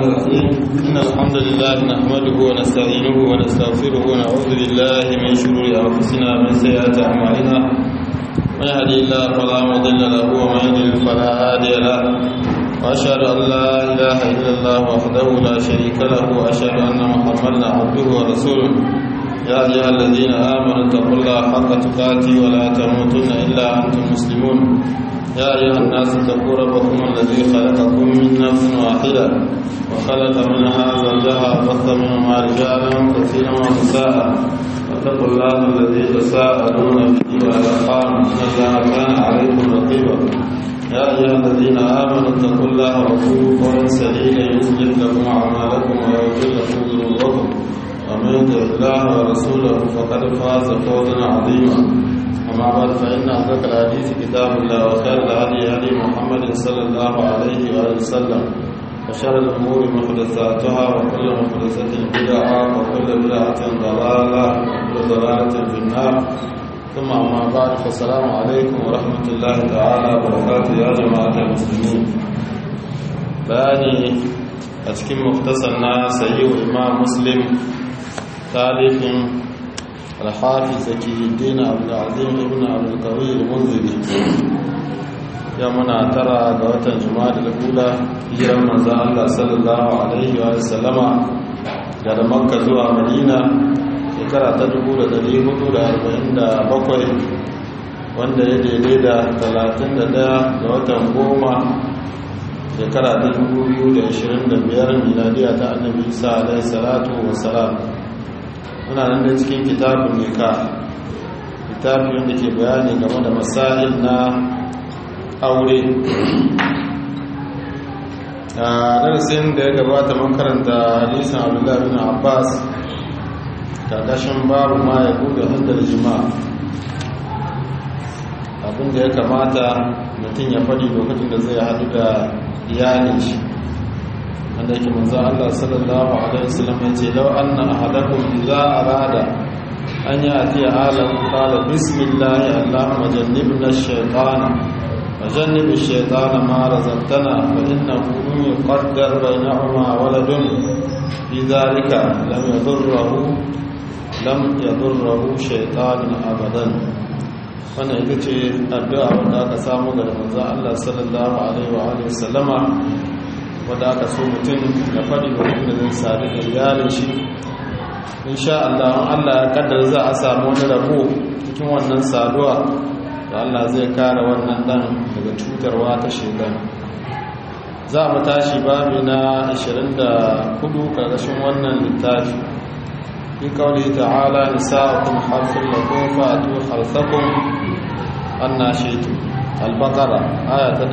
الرحيم إن الحمد لله نحمده ونستعينه ونستغفره ونعوذ بالله من شرور أنفسنا ومن سيئات أعمالنا من يهدي الله فلا مضل له ومن يضلل فلا هادي له وأشهد أن لا إله إلا الله وحده لا شريك له وأشهد أن محمدا عبده ورسوله يا أيها الذين آمنوا اتقوا الله حق تقاته ولا تموتن إلا أنتم مسلمون يا أيها الناس اتقوا ربكم الذي خلقكم من نفس واحدة وخلق منها زوجها وبث منهما رجالا كثيرا ونساء واتقوا الله الذي تساءلون به والأرحام إن الله كان عليكم رقيبا يا أيها الذين آمنوا اتقوا الله وقولوا قولا سديدا يصلح لكم أعمالكم ويغفر لكم ذنوبكم ومن يطع الله ورسوله فقد فاز فوزا عظيما أما بعد فإن أصدق الحديث كتاب الله وخير الهدي هدي محمد صلى الله عليه وآله وسلم وشر الأمور محدثاتها وكل محدثة بدعة وكل بدعة ضلالة وكل ضلالة في النار ثم أما بعد فالسلام عليكم ورحمة الله تعالى وبركاته يا جماعة المسلمين باني أتكلم مختصرنا سيد إمام مسلم تاريخ الحافظ زكي الدين عبد العظيم ابن عبد القوي المنذري يومنا ترى قوة جماد الأولى هجرة من الله صلى الله عليه وسلم daga makka zuwa madina shekara ta 1447 wanda ya daidai da 31 ga watan goma shekara ta 2025 miladiya ta annabi isa alaihi salatu wasalam muna nan da cikin kitabun nika kitabi wanda ke bayani game da masail na aure a darasin da ya gabata makaranta hadisan abdullahi bin abbas kakashin babu ma ya buga hindar jima'a abinda ya kamata mutum ya faɗi lokacin da zai haɗu da iyalin shi wanda yake manzo Allah sallallahu alaihi wasallam yace law anna ahadakum idza arada an yati alam qala bismillah allahumma jannibna ash-shaytana wa jannib ash-shaytana ma razaqtana fa innahu yuqaddar bainahuma waladun fi dhalika lam yadurruhu lam yadurruhu shaytanun abadan wannan ita ce addu'a wanda aka samu daga manzo Allah sallallahu alaihi wa alihi wasallama wadda aka so mutum ya faɗi mutum da zai sadu da iyalin shi insha Allah Allah ya kaddara za a samu wani rabo cikin wannan saduwa da Allah zai kare wannan dan daga cutarwa ta shedan za mu tashi babi na 24 karkashin wannan littafi fi kawli ta'ala nisa'ukum harfun lakum fa'tu harsakum annashitu al-baqara aya ta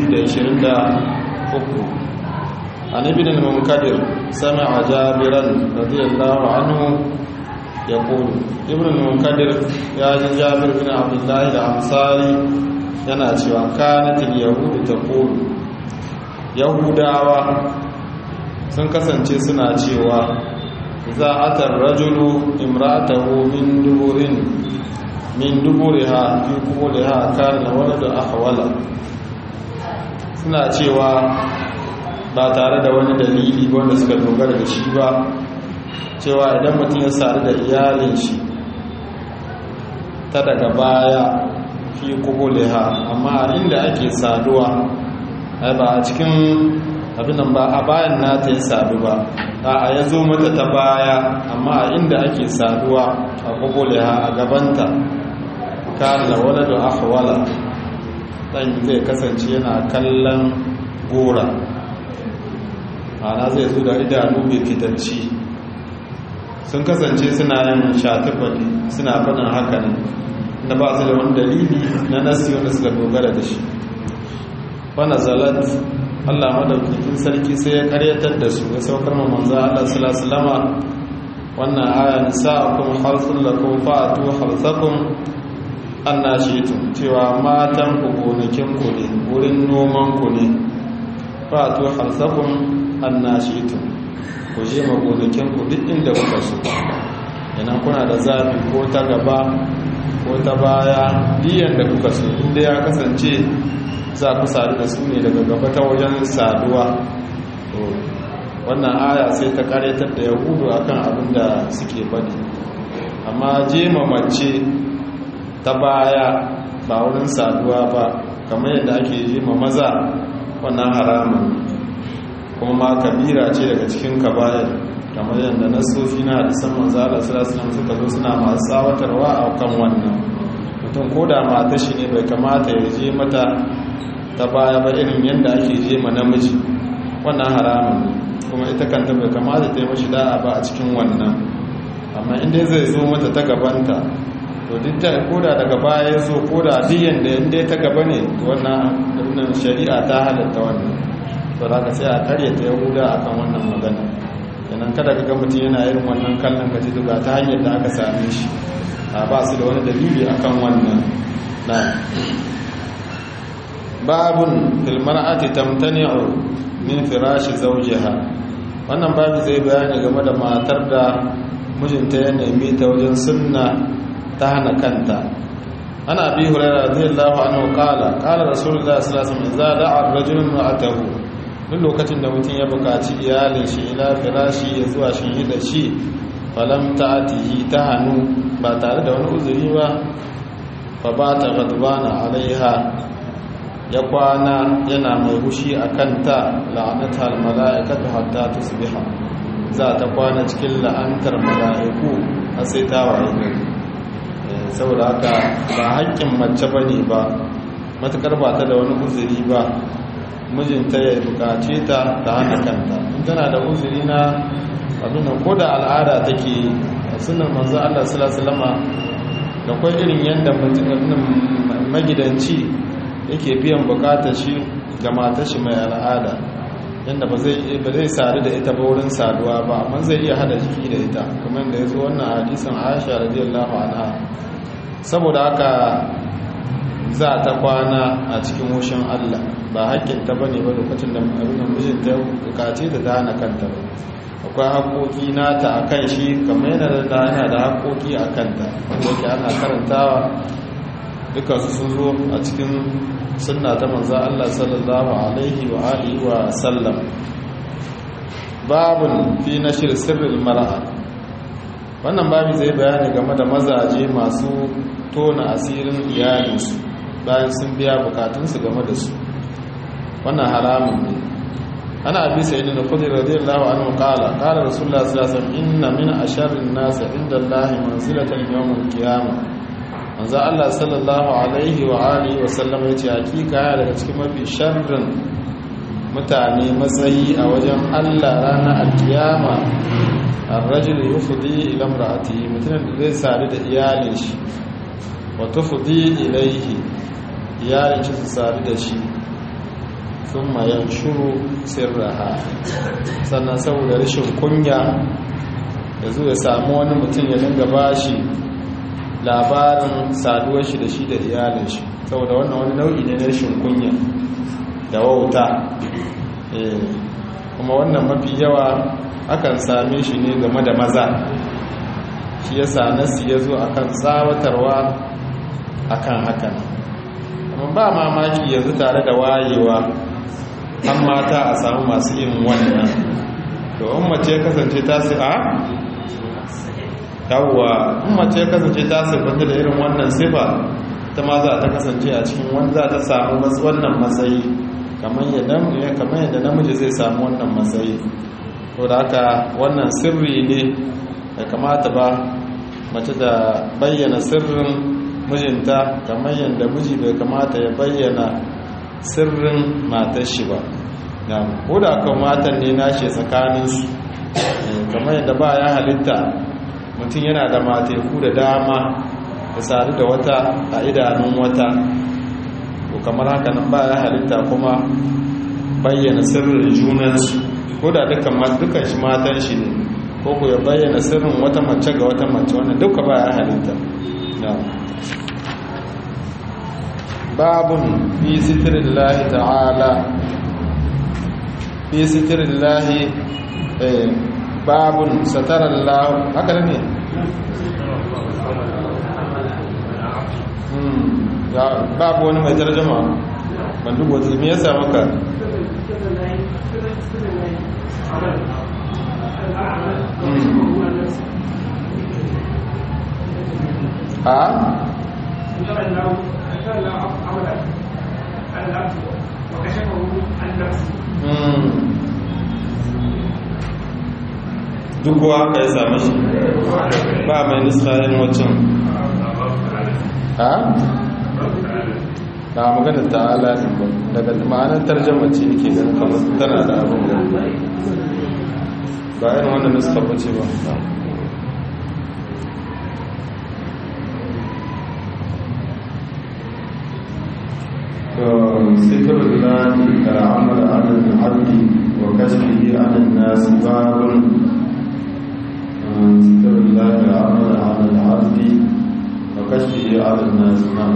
223 عن ابن المنكدر سمع جابرا رضي الله عنه يقول ابن المنكدر يا جابر بن عبد الله الأنصاري yana cewa kanatin yahudu ta kulu yahudawa sun kasance suna cewa za a tarrajulu imratahu min duburin min duburiha fi kuliha kana waladu ahwala suna cewa ba tare da wani dalili wanda suka dogara da shi ba cewa idan mutum ya sadu da iyalin shi ta daga baya fi kubuliha amma inda ake saduwa ba a cikin abinan ba a bayan nata ya sadu ba a ya zo mata ta baya amma inda ake saduwa a kubuliha a gabanta kana wala da ahwala dan zai kasance yana kallon gora ana zai zo da idanu mai fitanci sun kasance suna yin shatubali suna faɗin haka ne da ba su da wani dalili na nasi wanda suka dogara da shi wanda zalat allah madaukakin sarki sai ya karyatar da su ya saukar ma manzo allah salasalama wannan aya nisa'akum harsun lakum fa'atu harsakum annashitum cewa matan ku gonakin ku ne wurin noman ku ne fa'atu harsakum annashitu ku je magonakin ku duk inda kuka so idan kuna da zafi ko ta gaba ko ta baya diyan da kuka so inda ya kasance za ku sadu da su ne daga gaba ta wajen saduwa wannan aya sai ta karetar da yahudu akan abin da suke bane amma jema mace ta baya ba wurin saduwa ba kamar yadda ake jema maza wannan haramun kuma ma kabira ce daga cikin kabayar kamar yadda nasofi na hadisan manzala sallallahu suka zo suna masu tsawatarwa a kan wannan mutum ko da mata shi ne bai kamata ya je mata ta baya ba irin yadda ake je ma namiji wannan haramun kuma ita kanta bai kamata ta yi mashi da'a ba a cikin wannan amma inda zai zo mata ta gabanta to duk ta koda daga baya ya zo koda diyan da inda ta gaba ne wannan shari'a ta halatta wannan to za ka sai a karyata yahuda akan wannan magana yanan kada ka ga mutum yana irin wannan kallon gaji duga ta hanyar da aka same shi a ba su da wani dalili akan wannan na babun filmar'ati tamtani'u min firashi zawjiha wannan babu zai bayani game da matar da mijinta ya nemi ta wajen sunna ta hana kanta ana bi hurairah radiyallahu anhu qala qala rasulullah sallallahu alaihi wasallam idza da'a ar-rajulu imra'atahu duk lokacin da mutum ya buƙaci iyalin shi ila firashi ya zuwa shi da shi falam ta'atihi ta hannu ba tare da wani uzuri ba fa ba ta gadbana alaiha ya kwana yana mai hushi a kanta la'anata al-mala'ikatu hatta tusbiha za ta kwana cikin la'antar mala'iku har sai ta waye gari saboda haka ba haƙƙin mace bane ba matukar ba ta da wani uzuri ba mijinta ya bukace ta ta hana kanta in tana da uzuri na abin ko da al'ada take sunan manzo Allah sallallahu alaihi wasallam da kwai irin yanda magidanci yake biyan bukatar shi ga matar shi mai al'ada yanda ba zai ba zai sadu da ita ba wurin saduwa ba amma zai iya hada jiki da ita kamar da yazo wannan hadisin Aisha radiyallahu anha saboda haka za ta kwana a cikin wushin Allah ba hakkinta ba ne ba lokacin da abin mijinta ya bukace da ta hana kanta ba akwai haƙoƙi nata a kan shi kamar yana da yana da haƙoƙi a kanta wanda yake ana karantawa duka su sun zo a cikin sunna ta manzo Allah sallallahu alaihi wa alihi wa sallam babun fi nashir sirril mar'a wannan babu zai bayani game da mazaje masu tona asirin iyalinsu bayan sun biya bukatunsu game da su wannan haramun ne ana abi sayyid al-khudri radiyallahu anhu qala qala rasulullah sallallahu alaihi wasallam inna min asharrin nas inda Allah manzilatan yawm al-qiyamah manzo Allah sallallahu alaihi wa alihi wa sallam yace hakika ya daga cikin mafi sharrin mutane matsayi a wajen Allah ranar al-qiyama ar-rajul yufdi ila imra'atihi mutumin da zai sadu da iyalin shi wa tufdi ilayhi iyalin shi su sadu da shi sun mayan shuru sirraha sannan saboda rashin kunya da zuwa samu wani mutum ya dinga bashi labarin saduwar shi da shi da iyalin shi saboda wannan wani nau'i ne na rashin kunya da wauta kuma wannan mafi yawa akan same shi ne game da maza shi ya sa nasi ya zo akan tsawatarwa akan hakan amma ba mamaki yanzu tare da wayewa an mata a samu masu yin wannan to in mace kasance ta su a yawwa in mace kasance ta siffanta da irin wannan sifa ta ma za ta kasance a cikin wanda za ta samu wannan matsayi kamar yadda namiji zai samu wannan matsayi to da haka wannan sirri ne da kamata ba mace da bayyana sirrin mijinta kamar yadda miji bai kamata ya bayyana sirrin matar shi ba ko da kan matan ne nashi tsakaninsu kamar yadda ba ya halitta mutum yana da mateku da dama da sadu da wata a idanun wata ko kamar haka nan ba ya halitta kuma bayyana sirrin junansu ko da dukkan shi matan shi ne ko ku ya bayyana sirrin wata mace ga wata mace wannan duka ba ya halitta babun fi sitirin lahi ta'ala fi sitirin lahi babun satarar lahu haka ne babu wani mai tarjama ban duk wata me yasa maka a duk kuwa haka ya sami shi ba mai nisayen waccan a? na maganar ta'ala ne ba daga ma'anar tarjama ce ke ganin kamar tana da abin da ba yin wanda nuska bace ba ذكر الله العمل على العبد وكشفه عن الناس باب ذكر الله العمل على العبد وكشفه عن الناس نعم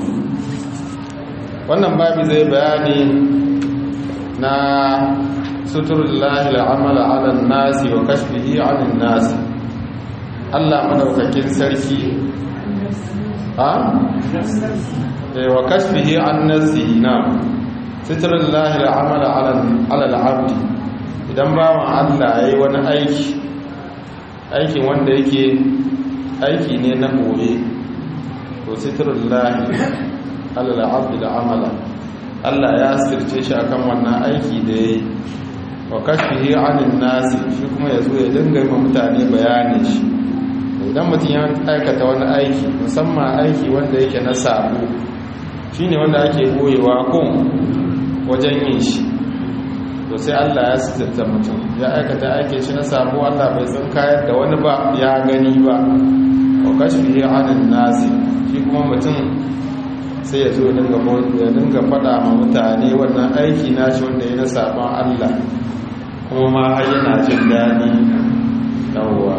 wannan babi zai bayani na suturullahi al'amala ala nasi wa kashfihi 'anil nasi Allah madaukakin sarki ha wa kashfihi an nafsihi na suturullahi al'amala ala al'abdi idan bawan Allah yayi wani aiki aikin wanda yake aiki ne na boye to suturullahi alal abdi da amala Allah ya sirce shi akan wannan aiki da yayi wa kashfihi anin nasi shi kuma yazo ya dinga yi mutane bayani shi idan mutum ya aikata wani aiki musamman aiki wanda yake na sabo shine wanda ake boyewa kun wajen yin shi to sai Allah ya sirta mutum ya aikata aikin shi na sabo Allah bai san kayar da wani ba ya gani ba wa kashfihi anin nasi shi kuma mutum sai ya zo ya dinga faɗa ma mutane wannan aiki na shi wanda ya na sabon Allah kuma ma har yana jin daɗi yawwa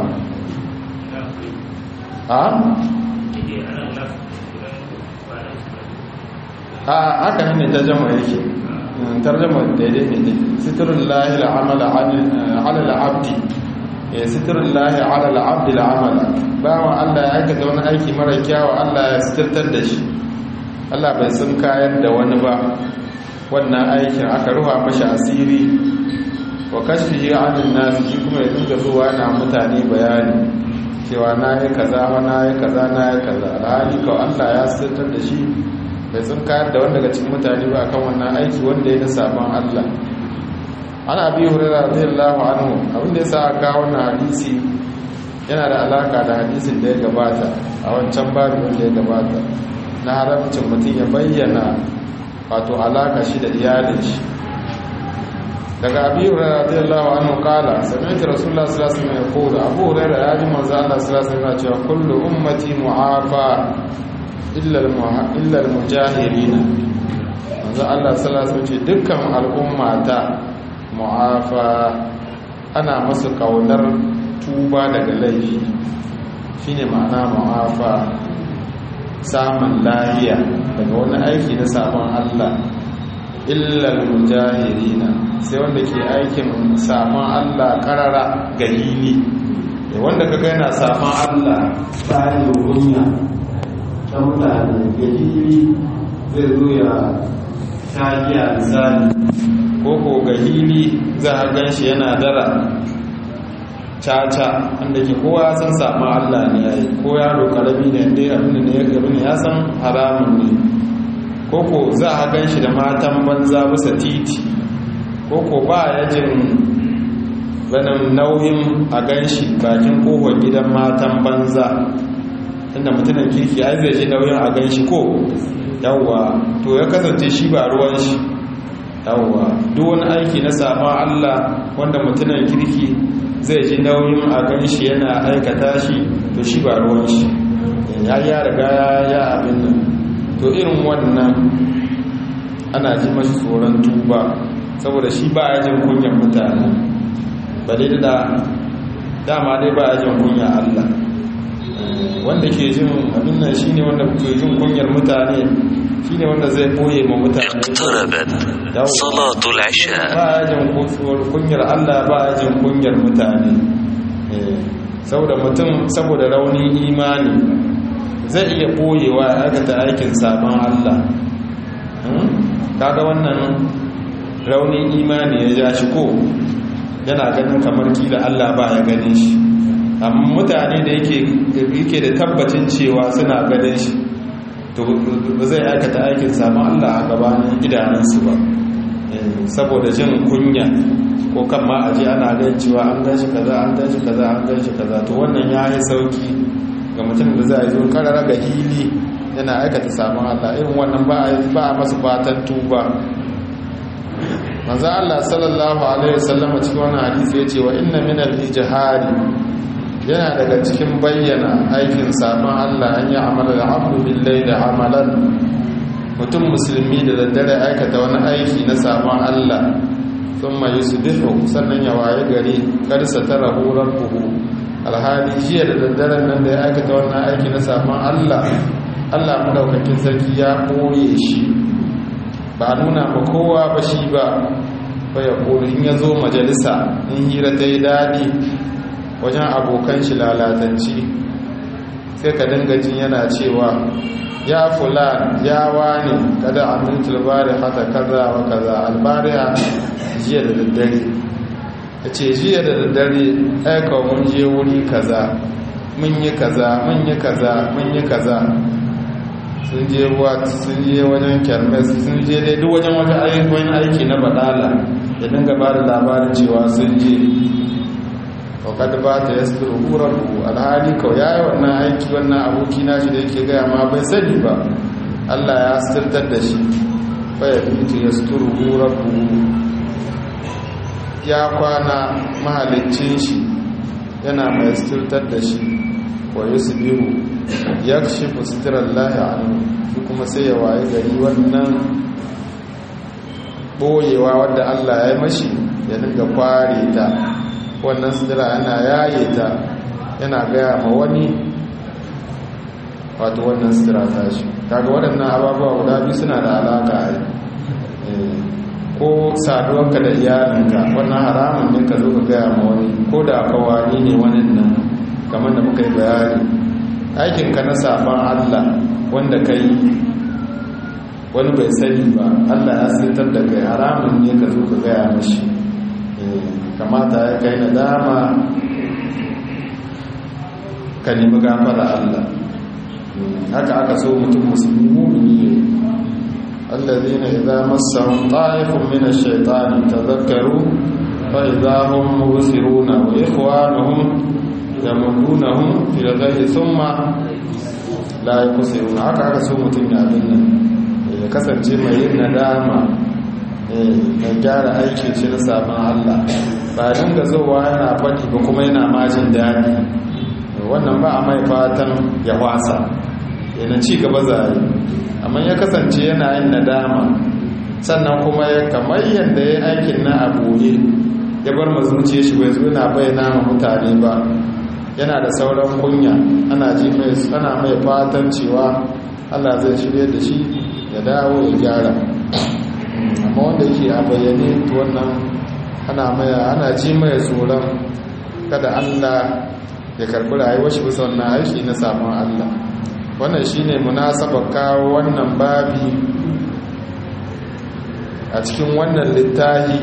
a? a haka ne tarjama yake tarjama daidai ne sitirun lahi al'amala alal abdi sitirun lahi alal abdi al'amala bawan Allah ya aikata wani aiki mara kyawa Allah ya sitirtar da shi Allah bai sun kayan da wani ba wannan aikin aka ruwa mashi asiri wa kashfihi anin nas shi kuma ya dinga zuwa na mutane bayani cewa na yi kaza wa na yi kaza na yi kaza alhali kawai Allah ya sirtar da shi bai sun kayan da wani daga cikin mutane ba akan wannan aiki wanda ya da sabon Allah ana bi hurera radiyallahu anhu abin da ya sa aka wannan hadisi yana da alaka da hadisin da ya gabata a wancan babu wanda ya gabata na haramcin mutum ya bayyana wato alaka shi da iyalin shi daga abi hurairah radiyallahu anhu qala sami'tu rasulullah sallallahu alaihi wasallam yaqulu abu hurairah ya ji manzo Allah sallallahu alaihi wasallam cewa kullu ummati mu'afa illa illa al-mujahirin manzo Allah sallallahu alaihi wasallam dukkan al'ummata mu'afa ana masu kaunar tuba daga laifi shine ma'ana mu'afa samun lahiya daga wani aiki na sabon Allah illal mujahirina sai wanda ke aikin sabon Allah karara galili wanda kaga yana sabon Allah tsari kunya ta mutane galili zai zo ya tagiya misali ko ko galili za a gan shi yana dara caca wanda ke kowa ya san samun Allah ne ya yi ko yaro karami ne dai abin da ya gabi ne ya san haramun ne koko za a gan shi da matan banza bisa titi koko ba ya jin ganin nauyin a gan shi bakin kowar gidan matan banza inda mutumin kirki ai zai ji nauyin a gan shi ko yawwa to ya kasance shi ba ruwan shi yawwa duk wani aiki na samun Allah wanda mutumin kirki zai ji nauyin a gan shi yana aikata shi to shi ba ruwan shi ya ya riga ya abin nan to irin wannan ana ji mashi tsoron tuba saboda shi ba ya jin kunyan mutane ba dai da dama dai ba ya jin kunya Allah wanda ke jin abin nan shine wanda ke jin kunyar mutane shine wanda zai boye ma mutane اقتربت صلاة العشاء ba ya jin kunyar Allah ba ya jin kunyar mutane saboda mutum saboda raunin imani zai iya boyewa ya aikata aikin sabon Allah kaga wannan raunin imani ya ja shi ko yana ganin kamar kila Allah ba ya gane shi amma mutane da yake da tabbacin cewa suna ganin shi to ba zai aikata aikin samun Allah a gabanin idanunsu ba saboda jin kunya ko kan ma aje ana gan cewa an gan shi kaza an gan shi kaza an gan shi kaza to wannan ya yi sauki ga mutum da za a zo karara ga hili yana aikata samun Allah irin wannan ba a masu fatan tuba manzo Allah sallallahu alaihi wasallam cikin wannan hadisi yace wa inna min al-ijhari yana daga cikin bayyana aikin samun Allah an yi amala da abdu billahi da amalan mutum musulmi da daddare aikata wani aiki na samun Allah sun mai yusbihu sannan ya waye gari karsa tara horar buhu alhali jiya da daddare nan da ya aikata wannan aiki na samun Allah Allah madaukakin sarki ya ɓoye shi ba nuna ma kowa ba shi ba ba ya in ya zo majalisa in hira ta yi daɗi wajen abokan shi lalatanci sai ka dinga jin yana cewa ya fulan ya wani kada amintul bari hata kaza wa kaza albariya jiya da daddare ya ce jiya da daddare aika mun je wuri kaza mun yi kaza mun yi kaza mun yi kaza sun je wat sun je wajen kermes sun je dai duk wajen wajen aiki na badala ya dinga ba da labarin cewa sun je wakad ba ta ya suru ƙurarku alhali kawai ya yi wannan aiki wannan aboki na shi da yake gaya ma bai sani ba allah ya sirtar da shi baya fitu ya suru ƙurarku ya kwana mahalicin shi yana mai sirtar da shi wa yi su biyu ya shi fustirar lahi anu shi kuma sai ya waye gari wannan ɓoyewa wadda allah ya yi mashi ya dinga kware ta wannan sidira yana yaye ta yana gaya ma wani wato wannan sidira ta shi kaga waɗannan ababuwa guda biyu suna da alaka a ko saduwarka da iyalinka wannan haramun ne ka zo ka gaya ma wani ko da kawani ne wani nan kamar da muka yi bayani aikinka na sabon allah wanda ka yi wani bai sani ba allah ya sitar da kai haramun ne ka zo ka gaya mashi kamata ya kai na dama ka nemi gafara Allah haka aka so mutum musulmi mumini ne allazina idza massahum ta'ifun min ash-shaytani tadhakkaru fa idza hum mubsiruna wa ikhwanuhum yamununahum fil ghayyi thumma la yaqsiruna haka aka so mutum ya abin nan ya kasance mai yin nadama mai gyara aiki ce na sabon Allah ba dinga zowa yana faɗi ba kuma yana majin daɗi wannan ba a mai fatan ya wasa yana ci gaba zai amma ya kasance yana yin nadama sannan kuma ya kamar yadda ya aikin na a boye ya bar mazuciya shi bai zo na bayyana ma mutane ba yana da sauran kunya ana ji mai ana mai fatan cewa Allah zai shirye da shi ya dawo ya gyara amma wanda yake a bayyane to wannan ana maya ana ji mai tsoron kada Allah ya karbi rayuwar shi bisa wannan aiki na samun Allah wannan shine munasabar kawo wannan babi a cikin wannan littafi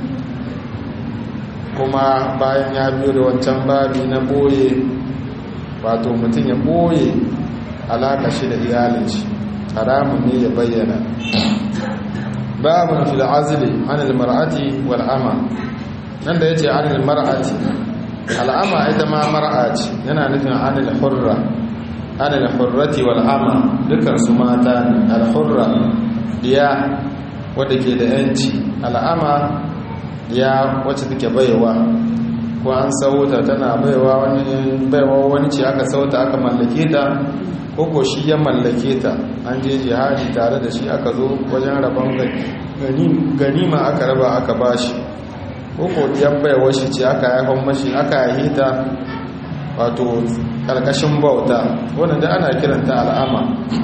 kuma bayan ya biyo da wancan babi na boye wato mutum ya boye alaka shi da iyalin shi haramun ne ya bayyana babun fil azli anil mar'ati wal ama nan da yace anil mar'ati al ama ita ma mar'a ce yana nufin anil hurra anil hurrati wal ama dukan su mata ne al hurra diya wadda ke da yanci al ama diya wacce take baiwa ko an sauta tana baiwa wani baiwa wani ce aka sauta aka mallake ta koko shi ya mallake ta an je jihadi tare da shi aka zo wajen rabon ganima aka raba aka bashi koko yan baiwa shi ce aka haifan mashi aka haihi ta wato karkashin bauta wanda da ana kiranta al'ama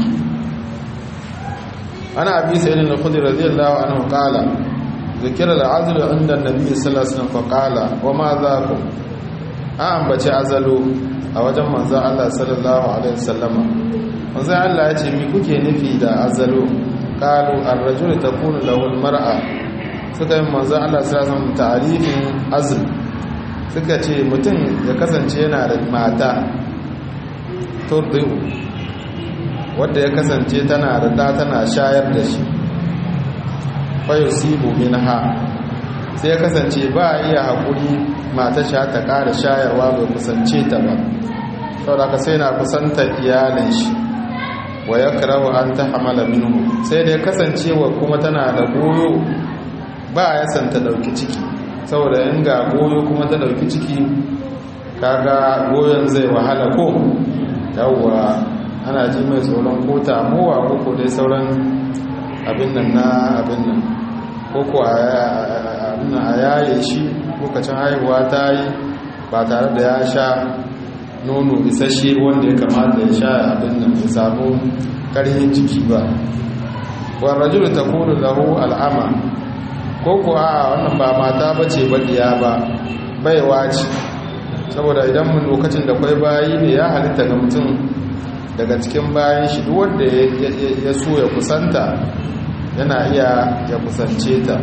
ana abi sai da khudri radiyallahu anhu qala zikira al-azl inda an-nabi sallallahu alaihi wasallam faqala wa ma zakum a ambace azalu a wajen manzan Allah sallallahu Alaihi wasallama manzan Allah ya ce mi kuke nufi da azalo kalu arrajul ta kunu lahul mar'a suka yi manzo Allah sallallahu alaihi ta'arifin azl suka ce mutum ya kasance yana da mata turdiu wadda ya kasance tana da da tana shayar da shi fa yusibu minha sai ya kasance ba iya hakuri mata sha ta ƙara shayarwa bai kusance ta ba saboda ka sai na kusantar iyalin shi wa ya karawa an ta hamala minhu sai dai kasancewa kuma tana da goyo ba ya san ta dauki ciki saboda in ga goyo kuma ta dauki ciki kaga goyon zai wahala ko yawwa ana ji mai tsoron ko tamuwa ko ko dai sauran abin nan na abin nan ko ko a yaye shi lokacin haihuwa ta yi ba tare da ya sha nono isasshe wanda ya kamata ya sha abin nan ya samu karhin ciki ba wani rajulu ta kuru lahu al'ama ko ko a wannan ba mata ba ce baɗiya ba baiwa ce saboda idan mun lokacin da kwai bayi ne ya halitta ga mutum daga cikin bayan shi duk wanda ya so ya kusanta yana iya ya kusance ta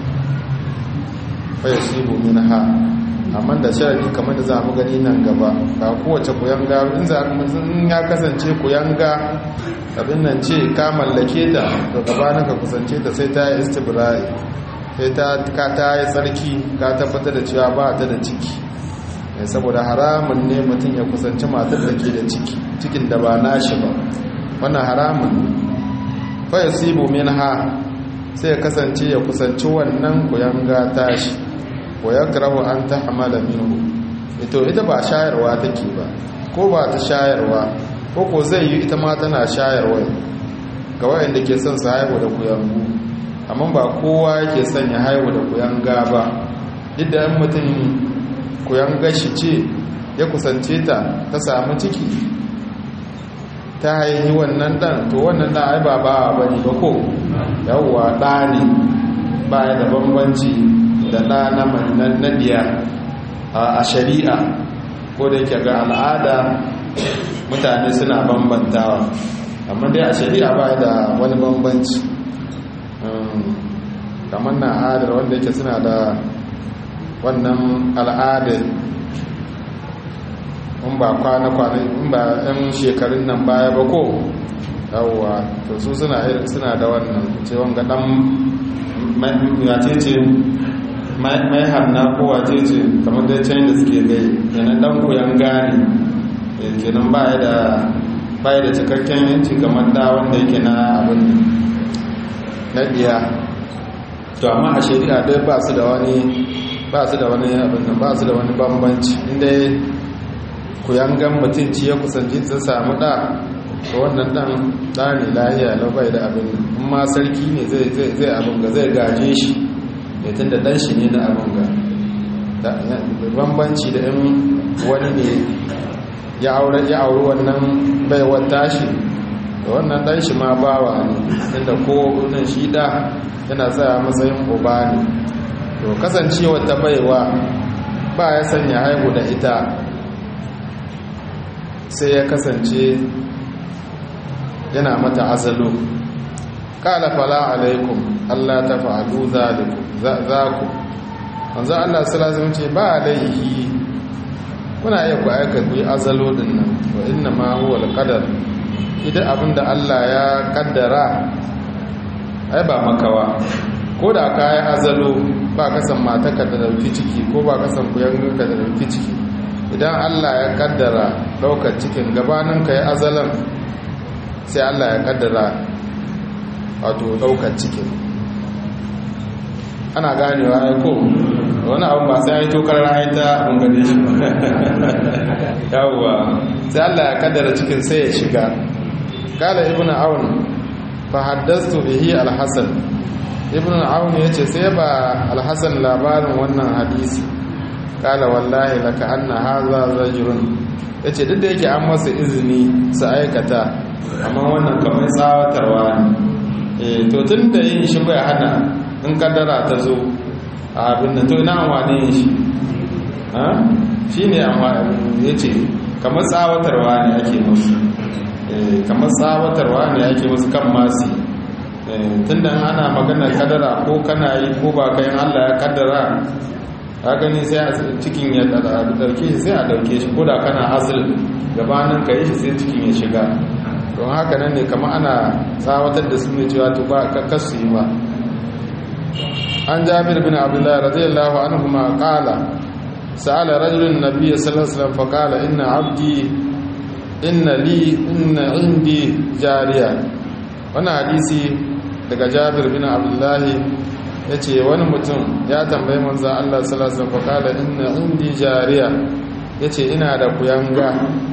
fa yasibu minha amma da sharadi kamar da za mu gani nan gaba ba kowace kuyanga in za in ya kasance kuyanga abin nan ce ka mallake ta to gabanin ka kusance ta sai ta yi istibra'i sai ta ka ta yi tsarki ka tabbatar da cewa ba ta da ciki saboda haramun ne mutum ya kusanci matar da ke da ciki cikin da ba nashi ba wannan haramun fa yasibu minha sai ya kasance ya kusanci wannan kuyanga tashi wa ya karahu an ta hamala minhu ito ita ba shayarwa take ba ko ba ta shayarwa ko ko zai yi ita ma tana shayarwa ga wayanda ke son su haihu da kuyangu amma ba kowa yake son ya haihu da kuyanga ba duk da mutum kuyanga shi ce ya kusance ta ta samu ciki ta haihi wannan dan to wannan dan ai ba ba bane ba ko yawwa da ne ba da bambanci da ɗa na nadiya a shari'a ko da yake ga al'ada mutane suna bambantawa amma dai a shari'a ba da wani bambanci kamar na adar wanda yake suna da wannan al'adar in ba kwana-kwana in ba 'yan shekarun nan baya ba ko yawwa to su suna da wannan cewon ga ɗan ce mai hanna ko wace ce kamar da can da suke gai yana dan koyan gane kenan baya da baya da cikakken yanci kamar da wanda yake na abin na biya to amma a shari'a dai ba su da wani ba su da wani abin nan ba su da wani bambanci inda koyan gan mutum ci ya kusanci ta samu da to wannan dan da ne lahiya lau bai da abin in ma sarki ne zai abin ga zai gaje shi ya tun da ɗanshi ne na abin ga bambanci da in wani ne ya aure wannan baiwar tashi da wannan ɗanshi ma bawa ne inda ko nan shi ɗa yana tsaya matsayin uba ne to kasancewar ta baiwa ba ya sanya haihu da ita sai ya kasance yana mata azalo kala fala alaikum Allah ta fa'alu zalikum za ku wanzu Allah salazim ce ba laihi kuna iya ku aika ku yi azalo din nan wa inna ma huwa alqadar idan abinda Allah ya kaddara ai ba makawa ko da ka yi azalo ba ka san mataka da dauki ciki ko ba ka san kuyanka da dauki ciki idan Allah ya kaddara daukar cikin gabanin ka yi azalan sai Allah ya kaddara wato daukar cikin ana ganewa ya ko wani abu ba sai ya yi tokar rayu ta abin gane shi yawwa sai Allah ya kaddara cikin sai ya shiga kala ibn aun fa haddastu bihi al-hasan ibn aun yace sai ba al-hasan labarin wannan hadisi kala wallahi laka anna hadha rajulun yace duk da yake an masa izini su aikata amma wannan kamar tsawatarwa ne to tun da yin shi bai hana in kaddara ta zo a abin da to ina amfani yin shi shi ne ya ce kamar tsawatarwa ne ake musu kamar tsawatarwa ne ake musu kan masu tunda ana maganar kadara ko kana yi ko ba kayan allah ya kaddara ka gani sai a cikin ya dauke shi sai a dauke shi ko da kana azul gabanin ka yi shi sai cikin ya shiga don haka nan ne kama ana tsawatar da su ne cewa to ba ka kasu yi ba an jabir bin abdullahi radiyallahu anhu ma qala sa'ala rajulun nabiyyi sallallahu alaihi wasallam fa qala inna abdi inna li inna indi jariya wannan hadisi daga jabir bin abdullahi yace wani mutum ya tambayi manzon Allah sallallahu alaihi wasallam fa qala inna indi jariya yace ina da kuyanga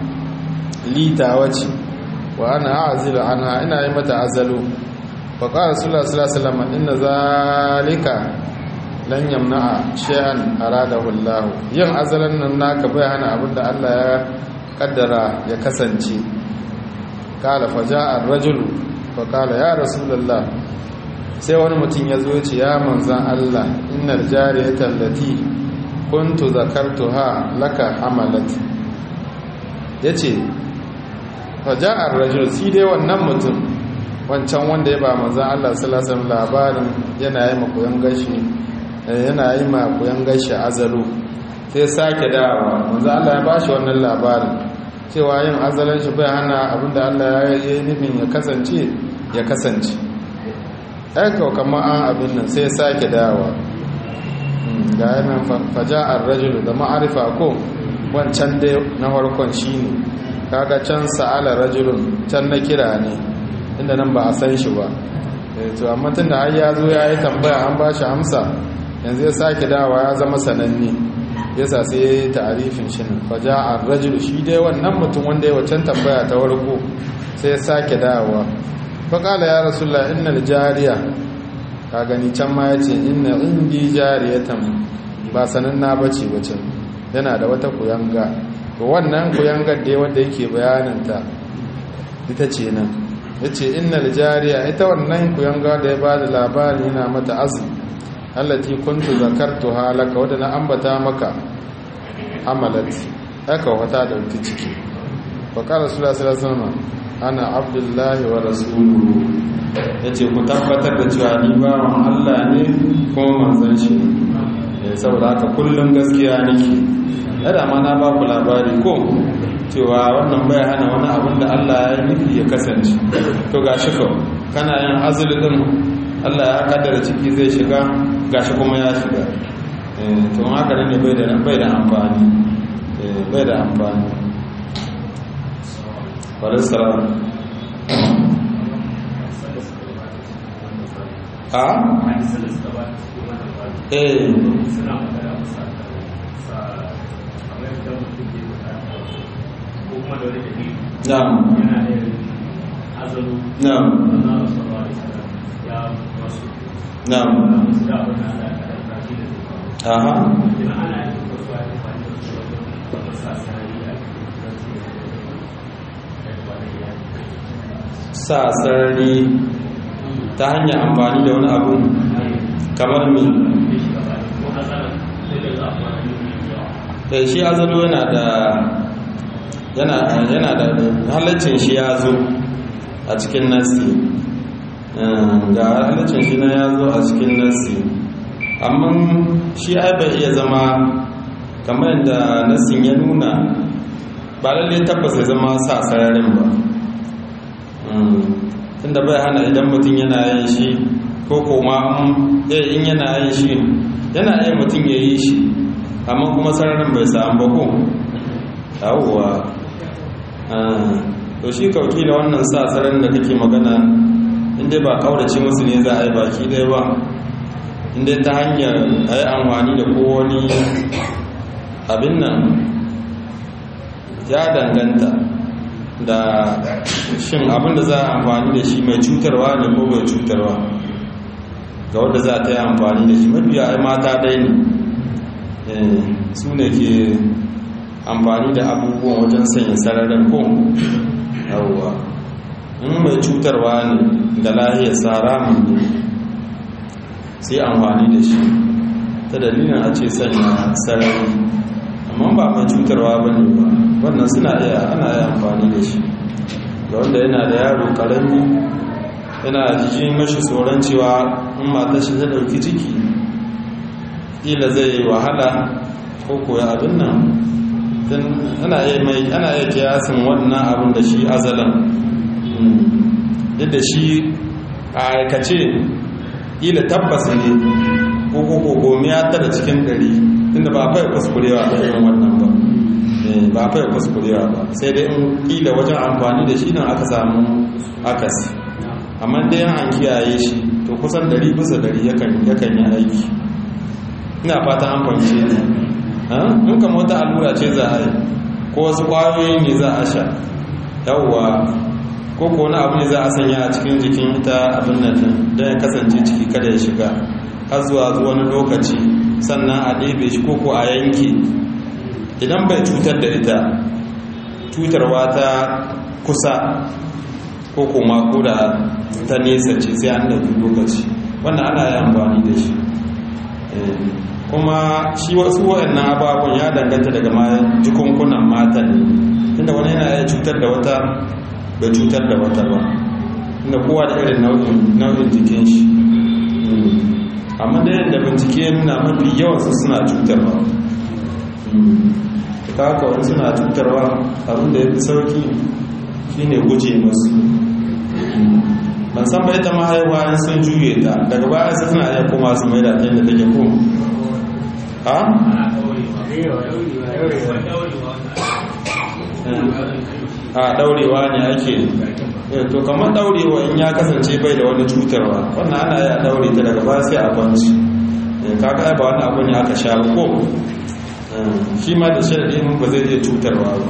lita wace wa ana a'zilu anha ina yi mata azalu fa qala rasulullah sallallahu alaihi wasallam inna zalika lan yamna'a shay'an aradahu Allah yin azalan nan naka bai hana abinda Allah ya kaddara ya kasance kala faja'a ar-rajulu fa qala ya rasulullah sai wani mutum ya zo ya ce ya manzan Allah innal jariyata allati kuntu zakartuha laka hamalat yace faja'ar rajul si dai wannan mutum wancan wanda ya ba manzan Allah sallallahu alaihi labarin yana yi makoyan gashi yana yi makoyan gashi azalu sai sake dawa manzan Allah ya bashi wannan labarin cewa yin azalan shi bai hana abinda Allah ya yi nufin ya kasance ya kasance aika kamar an abin nan sai sake dawa ga yanar faja'ar rajul da ma'arifa ko wancan dai na farkon shine kaga can sa'ala rajulun can na kira ne inda nan ba a san shi ba to amma tun da har ya zo ya yi tambaya an ba shi amsa yanzu ya sake dawa ya zama sananne yasa sai ya yi ta'arifin shi nan faja a rajul shi dai wannan mutum wanda ya wacan tambaya ta warko sai ya sake dawa faƙala ya rasulullah innal jariya ka gani can ma ya ce inna indi jariyatan ba sanan na bace bace yana da wata kuyanga to wannan kuyangar da wanda yake bayaninta ita ce nan ya ce innal jariya ita wannan kuyanga da ya ba da labari yana mata azumi allati kuntu zakartu halaka wadda na ambata maka amalat aka wata da wata ciki wa qala sallallahu alaihi wasallam ana abdullahi wa rasuluhu yace ku tabbatar da cewa ni bawan Allah ne kuma manzon shi ne saboda haka kullum gaskiya nake yadda ma na ba ku labari ko cewa wannan bai hana wani abin da Allah ya nufi ya kasance to gashi ko kana yin azuli din Allah ya kaddara ciki zai shiga gashi kuma ya shiga to haka ne bai da bai da amfani bai da amfani walissalam a? eh na'am na'am na'am aha sa sarari ta hanyar amfani da wani abu kamar mi da shi azalo yana da yana da halaccin shi ya zo a cikin nasi ga halaccin shi na ya zo a cikin nasi amma shi ai bai iya zama kamar yadda nasin ya nuna ba lalle tabbas ya zama sa sararin ba tunda bai hana idan mutum yana yin shi ko koma in yana yin shi yana yin mutum ya yi shi amma kuma sararin bai samu ba ko yawwa to shi kauki da wannan sa sararin da kake magana inda ba kaurace musu ne za a yi baki ɗaya ba inda ta hanyar a yi amfani da kowani abin nan ya danganta da shin abin da za a amfani da shi mai cutarwa ne ko mai cutarwa ga wadda za ta yi amfani da shi mafiya ai mata dai ne su ne ke amfani da abubuwan wajen sanya sararin ko yawwa in mai cutarwa ne da lahiyar tsara ne sai amfani da shi ta dalilin a ce sanya sarari amma ba mai cutarwa ba ne ba wannan suna iya ana yi amfani da shi ga wanda yana da yaro karami yana jijin mashi tsoron cewa in matar shi ta ɗauki ciki ƙila zai yi wahala ko koya abin nan ana iya kiyasin wannan abin da shi azalan yadda shi a aikace ƙila tabbas ne ko ko gomiya tara cikin ɗari inda ba fai kuskurewa da irin wannan ba ba fai kuskurewa ba sai dai in ƙila wajen amfani da shi nan aka samu akasi amma dai an kiyaye shi to kusan ɗari bisa ɗari yakan yi aiki ina fata an fahimce ne in kama wata allura ce za a yi ko wasu kwayoyi ne za a sha yawwa ko ko wani abu ne za a sanya a cikin jikin ita abin nan don ya kasance ciki kada ya shiga har zuwa wani lokaci sannan a ɗebe shi ko ko a yanke idan bai cutar da ita cutarwa ta kusa ko kuma ko da ta nesa ce sai an ɗauki lokaci wannan ana yi amfani da shi kuma shi wasu waɗannan ababen ya danganta daga ma jikunkunan mata ne inda wani yana iya cutar da wata bai cutar da wata ba inda kowa da irin nau'in jikin shi amma da yadda bincike nuna mafi yawansu suna cutarwa ta haka wani suna cutarwa abinda ya fi sauki shine guje masu ban san bai ta mahaifa in sun juye ta daga baya su suna iya koma su mai da ta yadda take ko ha? a daurewa ne ake to kamar daurewa in ya kasance bai da wani cutarwa wannan ana ya daure ta daga baya sai a kwanci kaga ba wani abu ne aka sha ko shi ma da sharadin ba zai iya cutarwa ba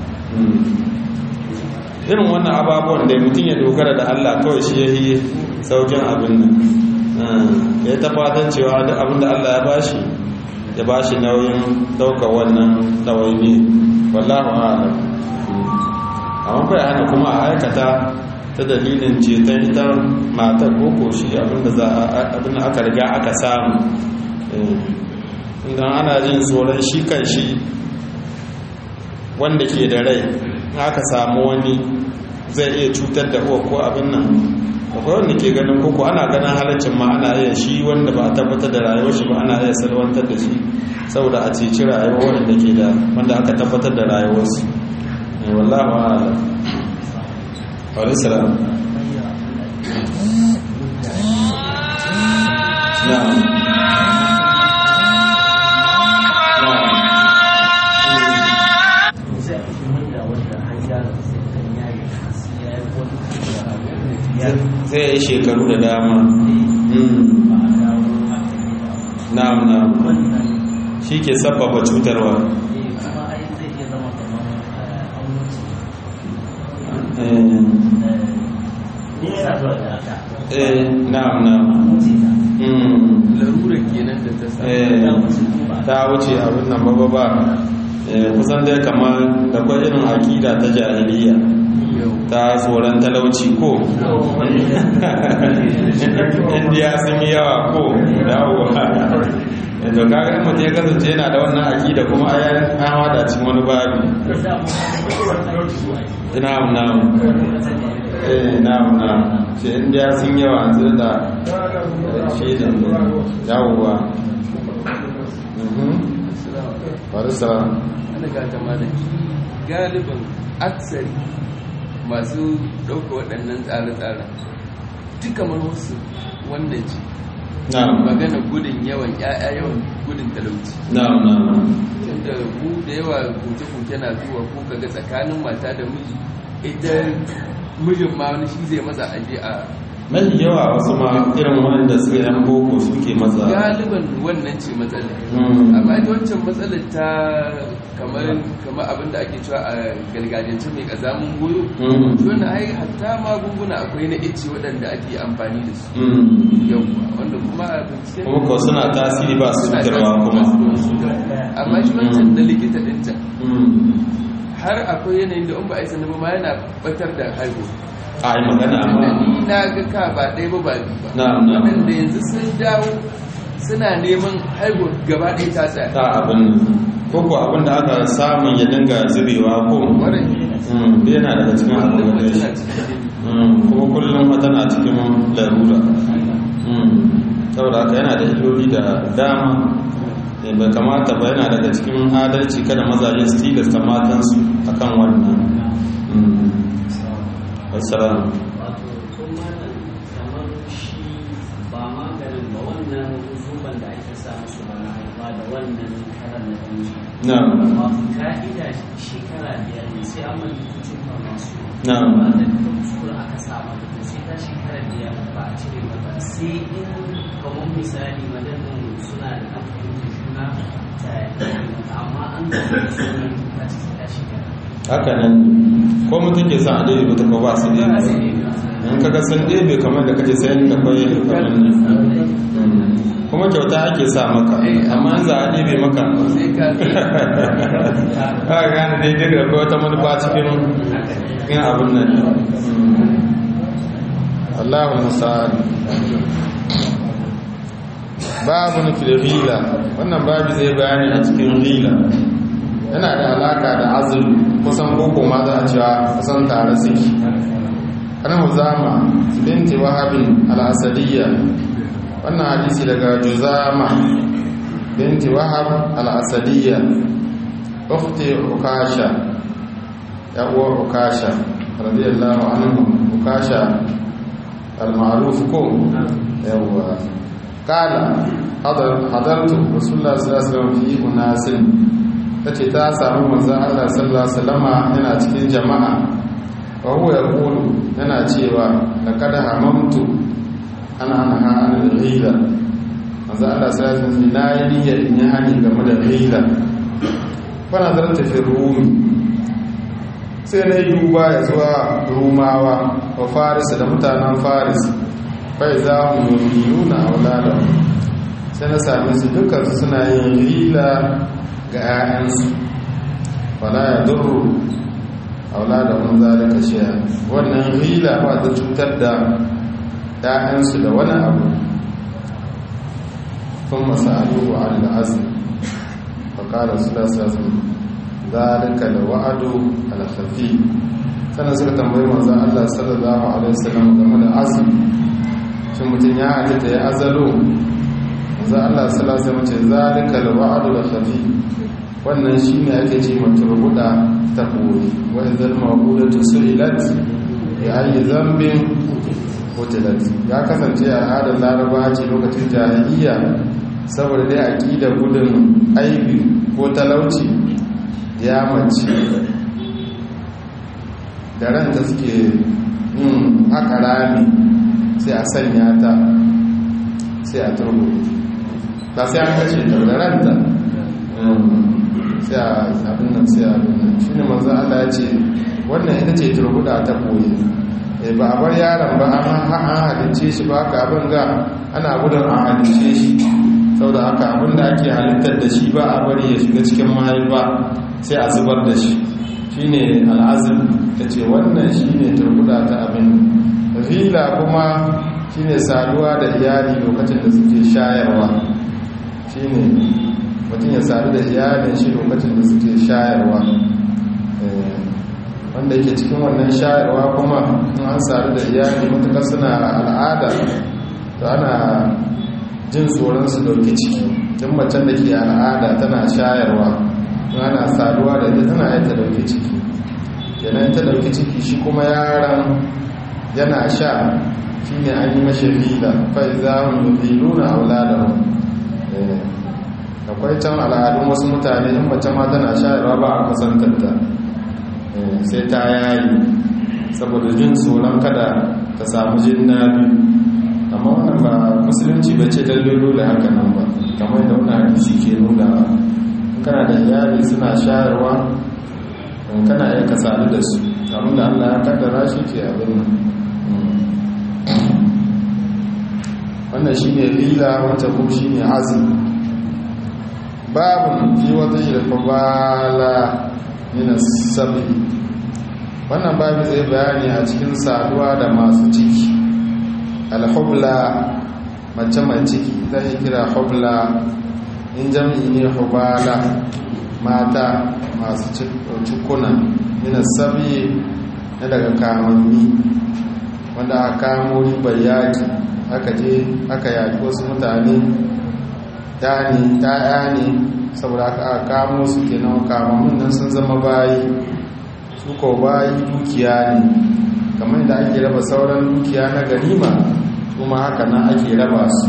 irin wannan ababuwan da mutum ya dogara da Allah kawai shi ya yi saukin abin nan ya ta fatan cewa duk abin da Allah ya bashi ya bashi nauyin ɗaukar wannan ɗawaini wallahu a'lam amma bai hana kuma a aikata ta dalilin ceton ita matar koko shi abin da aka riga aka samu idan ana jin tsoron shi kan shi wanda ke da rai aka samu wani zai iya cutar da uwa ko abin nan akwai wanda ke ganin koko ana ganin halaccin ma ana iya shi wanda ba a tabbatar da rayuwar shi ba ana iya salwantar da shi saboda a ceci rayuwar wanda ke da wanda aka tabbatar da rayuwarsu wallahu a'lam wa salam na'am zai yi shekaru da dama na'am na'am shi ke sabbaba cutarwa eh na'am na'am larura kenan da ta sa ta wuce abin nan ba ba kusan dai kamar da kwa irin akida ta jahiliya ta tsoron talauci ko indiya sun yi yawa ko dawowa to kaga mutum ya kasance yana da wannan akida kuma a yan an hada cikin wani babi na'am na'am eh na'am na'am ce indiya sun yawa an zai da shaidan dawowa farisa ana gata malaki galibin aksari masu ɗauka waɗannan tsare-tsaren duk kamar wasu wannan ce na'am magana gudun yawan ya'ya yawan gudun talauci na'am na'am tunda mu da yawa kuke-kuke na zuwa ko kaga tsakanin mata da miji ita mijin ma wani shi zai matsa aje a mafi yawa wasu ma irin wanda suka yan boko suke matsa galiban wannan ce matsalar Mm. amma ita wancan matsalar ta kamar kamar abin da ake cewa a gargajiyance mai kazamin goyo Mm. shi wannan ai hatta magunguna akwai na ice waɗanda ake amfani da su Mm. yau wanda kuma a binciken kuma ko suna tasiri ba su suna cutarwa kuma amma shi wancan na likita ɗin can Mm. har akwai yanayin da in ba a yi sanar ba ma yana batar da haihuwa a yi magana da amma ni na ga ka ba ɗaya ba ba biyu ba na'am na'am waɗanda yanzu sun dawo suna neman haihuwa gaba ɗaya ta tsaya ta abin ko ko abin da aka samun ya dinga zubewa ko Ƙwarai. Mm, yana daga cikin abin wannan da mutum shi na cikin jini kuma kullum tana cikin larura saboda haka yana da illoli da dama bai kamata ba yana daga cikin adalci kada mazaje su tilasta matansu akan wannan assalamu wato kuma kamar shi ba maganin ba wannan zuban da ake sa musu ba na haifa da wannan karan na danji na wato ka'ida shekara biyar ne sai an manta kucin ba masu na ba da kuskure aka sa mata to sai ta shekara biyar ba a cire mata sai in kamar misali madadin suna da kan fahimtar juna ta yi mata amma an gaba da sunan ta ciki ta shekara haka nan ko mutum ke sa a ɗaya ba ta ba su ɗaya ba ba sai dai in kaga sun ɗebe kamar da kaje sayan da kwaye da kamar nan kuma kyauta ake sa maka amma in za a ɗebe maka sai ka ka gane daidai da akwai wata manufa cikin yin abin nan Allahu musa'ad babu nufin rila wannan babu zai bayani a cikin rila yana da alaka da azulu kusan koko ma za a cewa kusan tare suke ana huzama binti wahabin al'asadiyya wannan hadisi daga juzama binti wahab al'asadiyya ukhti ukasha ya uwar ukasha radiyallahu anhu ukasha al-ma'ruf ko yawa kala hadartu rasulullah sallallahu alaihi wasallam fi unasin tace ta samu manzon Allah sallallahu alaihi wasallama yana cikin jama'a wa huwa yaqulu yana cewa laqad hamamtu ana anha an al-ghila manzon Allah sallallahu alaihi wasallam na yi niyyar in yi hani game da ghila fa nazarta fi rumi sai na yi duba ya zuwa rumawa wa faris da mutanen faris bai za mu yi nuna a sai na same su dukansu suna yin rila ga 'ya'yansu wala ya duru a wuladan zalika shiya wannan rila ba ta cutar da 'ya'yansu da wani abu kun masu alubu a al'azim faƙalar su da sassan zalika da wa'adu al-khafi sannan suka tambayi manzan Allah sallallahu alaihi wasallam game da azumi shin mutum ya halitta ya azalo manzan Allah sallallahu alaihi wasallam ce zalika al-wa'adu al-khafi wannan shine ake ce maturbuda ta koyi wa idzal mawqudatu su'ilat ya ayi zambin qutilat ya kasance a al'adar laraba ce lokacin jahiliya saboda dai aqida gudun aibi ko talauci ya mace da ranta suke yin haka rami sai a sanya ta sai a turbo ba sai an kashe ta da ranta sai a abin nan sai a abin nan shi ne manzo Allah ya ce wannan ita ce turbuda ta koyi ba a bar yaron ba an halicce shi ba haka abin ga ana gudun a halicce shi saboda haka abin da ake halittar da shi ba a bari ya shiga cikin mahaifa sai a zubar da shi shine al'azim ta ce wannan shine turbuda ta abin rila kuma shine saduwa da iyali lokacin da suke shayarwa shine mutum ya sadu da iyalin shi lokacin da suke shayarwa wanda yake cikin wannan shayarwa kuma in an sadu da iyali matuƙar suna al'ada to ana jin tsoron su dauki ciki tun macen da ke al'ada tana shayarwa ana saduwa da ita tana yadda dauki ciki kenan ta dauki ciki shi kuma yaran yana sha shi ne an yi mashi rila fai za mu yi nuna auladahu akwai can al'adun wasu mutane in mace ma tana shayarwa ba a kusantarta sai ta yayi saboda jin tsoron kada ta samu jin biyu amma wannan ba musulunci ba ce dallolo da haka nan ba kamar da wani hadisi ke nuna kana da iyali suna shayarwa in kana iya ka sadu da su abin da allah ya kaddara shi ke abin nan wannan shi ne lila wata ko shi ne azumi babin fi wata yi da kwabala yana sabi wannan babu zai bayani a cikin saduwa da masu ciki alhubla mace mai ciki zai kira hubla in jam'i ne hubala mata masu cikuna yana sabi na daga kamanni wanda aka kamo ribar yaki aka je aka yaki wasu mutane ta ne ta'ya ne saboda aka kamo su kenan kamamun nan sun zama bayi su ko bayi dukiya ne kamar da ake raba sauran dukiya na ganima kuma haka nan ake raba su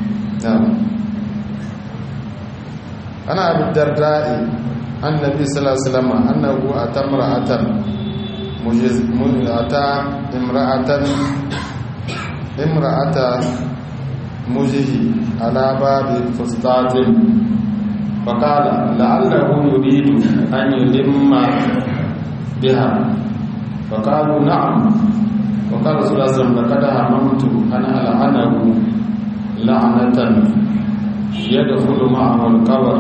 ana abin darda'i annabi sallallahu alaihi wasallam annahu atamra'atan mujizata imra'atan imra'ata mujihi ala babi fustatin faqala la'allahu yuridu an yulimma biha faqalu na'am وقال رسول الله صلى الله عليه وسلم لقد هممت ان العنه لعنه يدخل معه القبر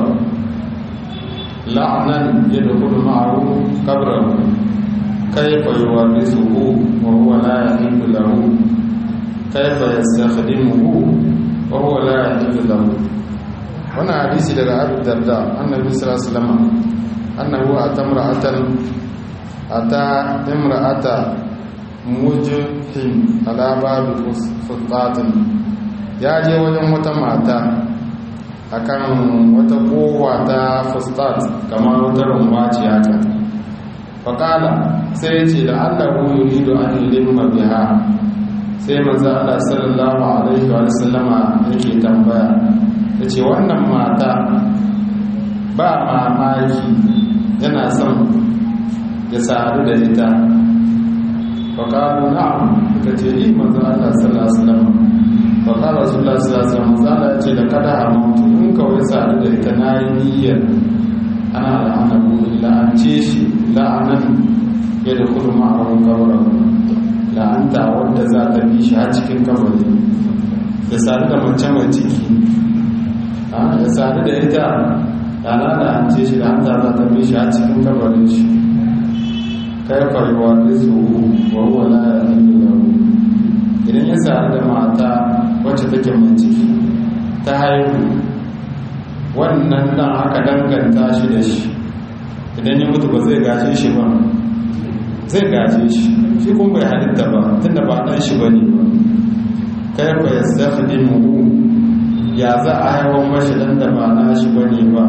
لعنا يدخل معه قبره كيف يورثه وهو لا يحل له كيف يستخدمه وهو لا يحل له وانا حديث daga Abu Darda annabi sallallahu alaihi wasallam annahu atamra'atan ata imra'ata mujhin ala babi futtatin ya je wajen wata mata akan wata kowa ta fustat kamar wata rumba ce haka faƙala sai ce da allahu yuridu an ilimma biha sai manzo Allah sallallahu alaihi wa sallama yake tambaya yace wannan mata ba mamaki yana son ya sadu da ita faƙalu na'am ka ce yi manzo Allah sallallahu alaihi wasallam faƙala rasulullah sallallahu alaihi wasallam zala ce da kada hamutu in kawai sadu da ita na yi niyyar ana la'ana ku la'ance shi la'anan ya da kudu ma'arun kabarin la'anta wadda za ta bi shi har cikin kabari ya sadu da mace mai ciki ya sadu da ita ana la'ance shi la'anta za ta bi shi har cikin kabarin shi kaifa yuwarisuhu wa huwa la yahillu lahu idan ya sadu da mata wacce take mai ciki ta haihu wannan dan aka danganta shi da shi idan ya mutu ba zai gaje shi ba zai gaje shi shi kuma bai halitta ba tunda ba dan shi bane ba kaifa yastakhdimuhu ya za a haihuwar mashi dan da ba na shi bane ba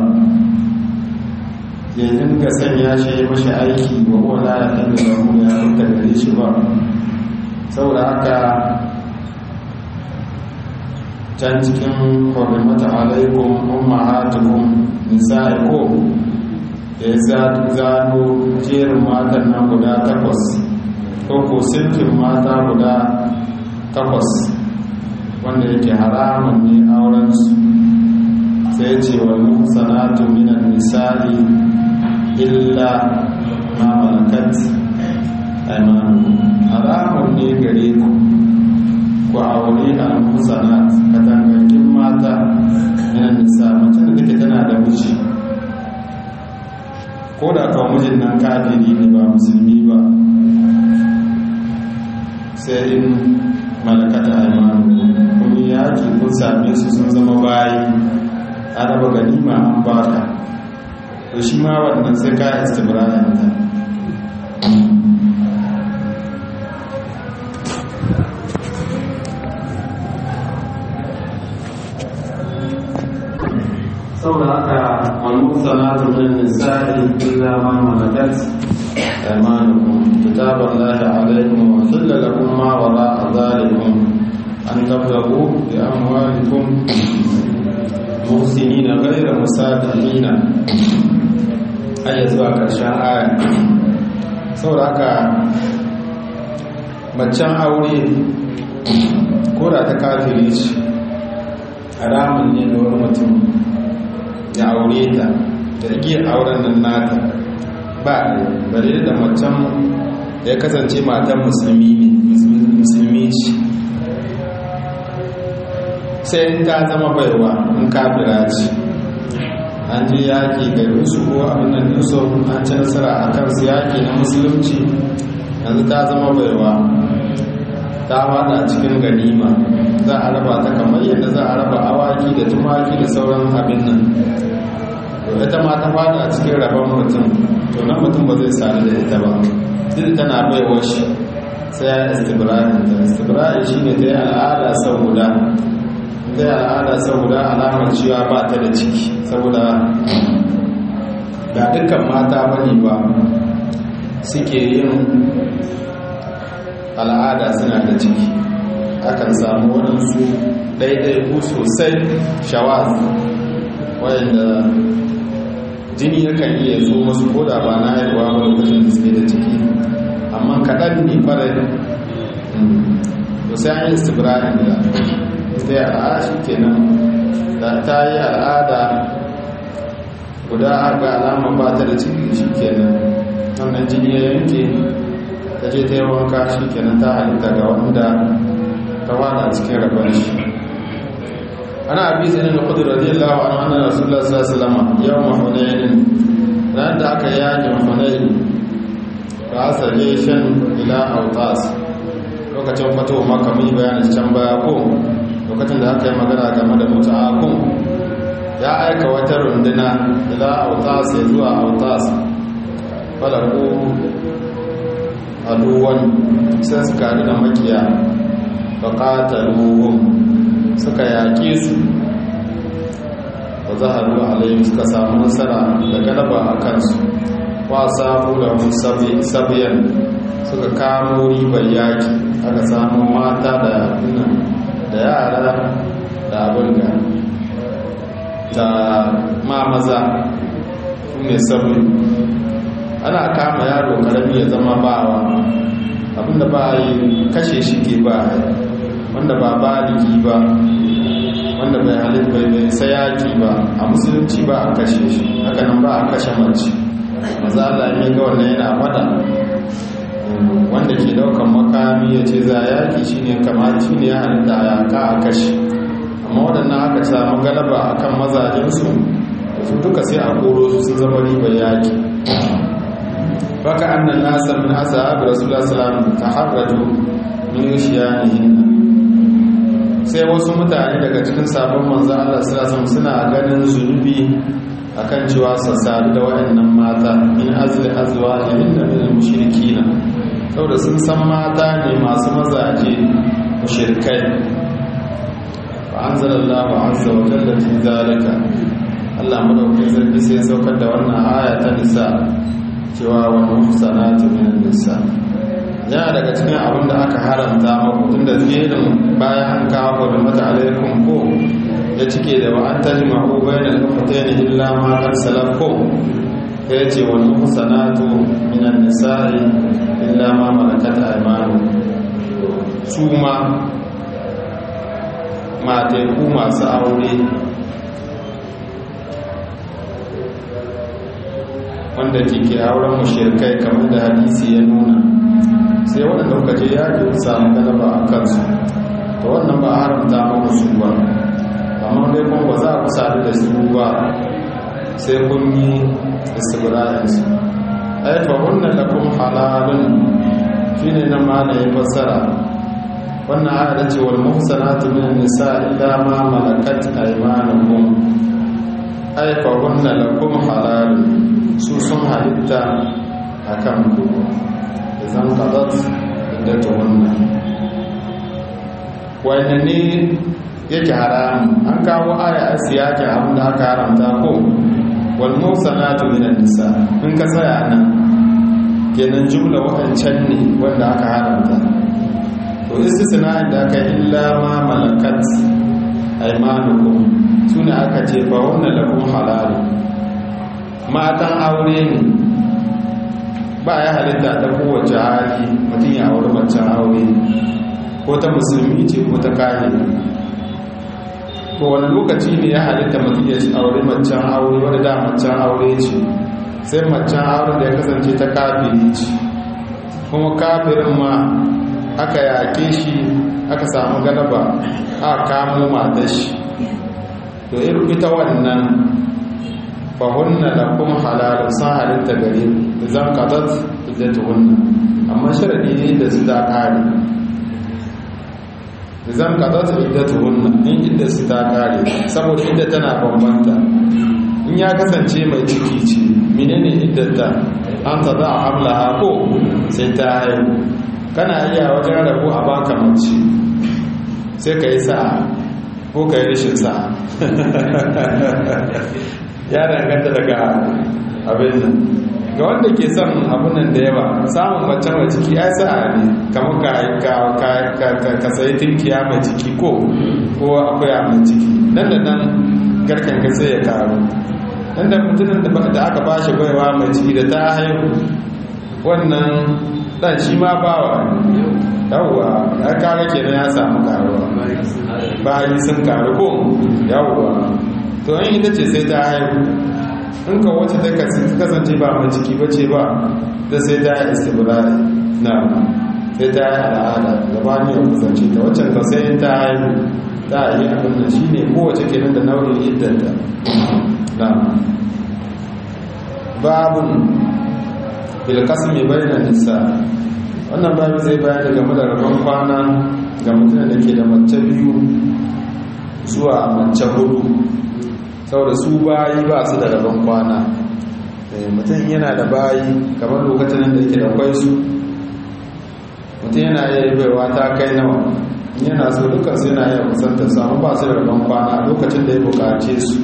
ya dinga sanya shi ya mashi aiki wa wala ya hannu da mu ya rubuta gare shi ba saboda haka can cikin hurmata alaikum ummahatukum nisa'ikum da ya zano jerin matan nan guda takwas ko ko sinfin mata guda takwas wanda yake haramun ne aurensu sai ce wal muhsanatu minan nisa'i illa ma malakat aymanukum haramun ne gare ku ku aure al-musanat katangakin mata minan nisa mace da take tana da miji ko da kawo mijin nan kafiri ne ba musulmi ba sai in malakata aymanukum kuma yaki kun same su sun zama bayi an raba ganima an baka to shi ma wannan sai ka istibra'in ta saboda haka wani salatu min nisa'i illa ma malakat aymanukum kitaballahi alaykum wa hilla lakum ma wara'a dhalikum an tabtagu bi amwalikum muhsinina ghayra musafihina aya zuwa karshen aya saboda haka macen aure ko da ta kafiri ce haramun ne da wani mutum ya aure ta da igiyar auren nan nata ba bare da macen ya kasance matan musulmi ne musulmi ce sai in ta zama baiwa in kafira ce an je yaƙi garin su ko abin nan niso an ci nasara a kan su yaƙi na musulunci yanzu ta zama baiwa ta fada cikin ganima za a raba ta kamar yadda za a raba awaki da tumaki da sauran abin nan ita ma ta fada cikin rabon mutum to nan mutum ba zai sadu da ita ba duk tana baiwa shi sai ya istibra'in ta istibra'in shi ne ta yi al'ada sau guda ta yi al'ada sau guda alamar cewa ba ta da ciki saboda ga dukkan mata bane ba suke yin al'ada suna da ciki akan samu waɗansu ɗaiɗaiku sosai shawaz wayanda jini yakan iya zo masu koda ba na haihuwa ba lokacin da suke da ciki amma kaɗan ne farai to sai an yi istibra'in da sai al'ada shi kenan da ta yi al'ada guda ga alama ba ta da ciki shi kenan wannan jini ya yanke ta je ta yi wanka shi kenan ta halitta ga wanda ta wada cikin rabar shi ana abi zai na kudu radiyallahu anhu anna rasulullah sallallahu alaihi wasallam yawm hunayn ran da aka yaji hunayn fa asale shan ila autas lokacin fito maka mun bayanin can baya ko lokacin da aka yi magana game da muta'akun ya aika wata runduna ila autas ya zuwa autas falaku aduwan sai suka haɗu da makiya faƙataluhun suka yaƙe su ba za a ruwa alayhim suka samu nasara da galaba a kansu wa samu da sabiyan suka kamo ribar yaƙi aka samu mata da da yara da abin da ma maza su ne sabi ana kama yaro karami ya zama bawa abinda ba yi kashe shi ke ba wanda ba baliki ba wanda bai halin bai bai sayaki ba a musulunci ba a kashe shi hakanan ba a kashe mace maza Allah ya ga wannan yana fada wanda ke daukan makami ya ce za yaki shine kamar shine ya halitta ya ka a kashe amma waɗannan aka samu galaba akan mazajensu su duka sai a koro su sun zama ribar yaki baka annan nasa min ashabi rasulullah sallallahu alaihi wasallam taharraju min yushiyanihin sai wasu mutane daga cikin sabon manzon Allah sallallahu alaihi suna ganin zunubi akan cewa su sadu da waɗannan mata min azli azwajihin da min mushrikina saboda sun san mata ne masu mazaje mushrikai fa anzalallahu azza wa jalla fi zalika Allah madaukakin sarki sai saukar da wannan aya ta nisa cewa wani muhsanatu minan nisa yana daga cikin abin da aka haramta maku tun da jerin bayan an kawo da mata alaikun ko ya cike da wa'an ta ji ma'u bayan alfata ne illa ma kan salaf ko ya ce wani muhsanatu minan nisa'i illa ma malakat aymanu su ma mateku masu aure wanda ke ke auren mushirkai kamar da hadisi ya nuna sai waɗanda kuka je yaƙi ku samu galaba a kansu to wannan ba a haramta muku su ba amma dai kuma ba za ku sadu da su ba sai kun yi istibra'insu ai fa hunna lakum halalun shine nan ma da ya fassara wannan aya da ce wal muhsanatu min nisa illa ma malakat aymanukum ai fa hunna lakum halalun su sun halitta akan ku idan qadat iddatu hunna wanda ne yake haram an kawo aya a siyakin abin da aka haramta ko wal muhsanatu min nisa in ka tsaya nan kenan jumla waɗancan ne wanda aka haramta to istisna'in da aka illa ma malakat aymanukum sune aka ce fa wannan lakum halal matan aure ne ba ya halitta ta kowace hali mutum ya aure macen aure ko ta musulmi ce ko ta kahiri ko wani lokaci ne ya halitta mutum ya aure macen aure wadda da macen aure ce sai macen aure da ya kasance ta kafiri ce kuma kafirin ma aka yake shi aka samu galaba a kamo matar shi to irin ita wannan fahunna da kuma halalun sun halitta gare da zan katat da tuhunna amma sharadi ne da su ta kare da zan katat da tuhunna in inda su ta kare saboda inda tana bambanta in ya kasance mai ciki ce menene iddata an ta za a hamla ko sai ta haihu kana iya wajen rabu a baka mace sai ka yi sa'a ko ka yi rishin sa'a ya danganta daga abin nan ga wanda ke son abunan da yawa samun mace mai ciki ya sa'a ne kamar ka sayi tinkiya mai ciki ko ko akwai mai ciki nan da nan garkan ka sai ya karu nan da mutumin da aka ba shi baiwa mai ciki da ta haihu wannan dan shi ma bawa yawwa ya kare kenan ya samu karuwa bayi sun karu ko yawwa to in ita ce sai ta haihu in ka wacce ta kasance ba mai ciki ba ce ba da sai ta yi istibirari na sai ta yi al'ada da ba ni yau kusance ta waccan ka sai ta haihu ta yi abin da shi ne kowace kenan da nau'in iddanta na babun bilkasmi bayan nisa wannan babu zai bayani game da rabon kwana ga mutum da ke da mace biyu zuwa mace hudu saboda su bayi ba su da rabon kwana mutum yana da bayi kamar lokacin da yake da kwai su mutum yana yi baiwa ta kai nawa yana so dukkan su yana yi kusantar samu ba su da rabon kwana lokacin da ya bukace su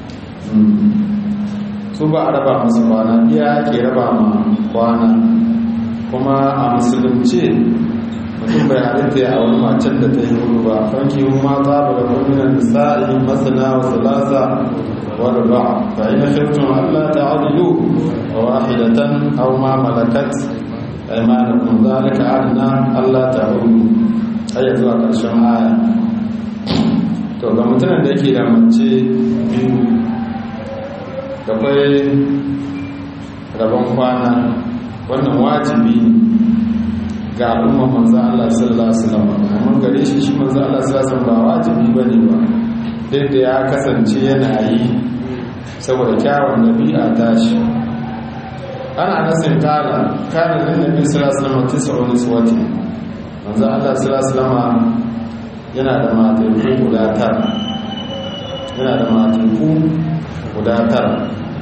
su ba a raba masu kwana iya ke raba ma kwana kuma a musulunci mutum bai halitta ya wani macen da ta yi hudu ba fanki ma za ba da kwaminan nisa'i masana wa salasa wa ruba fa ina shiftun allah ta adilu wa wahidatan aw ma malakat aymanukum zalika adna allah ta hudu har zuwa karshen aya to ga mutumin da yake da mace biyu da kwai rabon kwana wannan wajibi ga al'umma manzo Allah sallallahu alaihi wasallam amma gare shi shi manzo Allah sallallahu alaihi wasallam ba wajibi bane ba duk da ya kasance yana yi saboda kyawun nabi'a tashi ana nasin kala kana da nabi sallallahu alaihi wasallam tis'u niswati manzo Allah sallallahu alaihi wasallam yana da matan guda tara yana da matan guda tara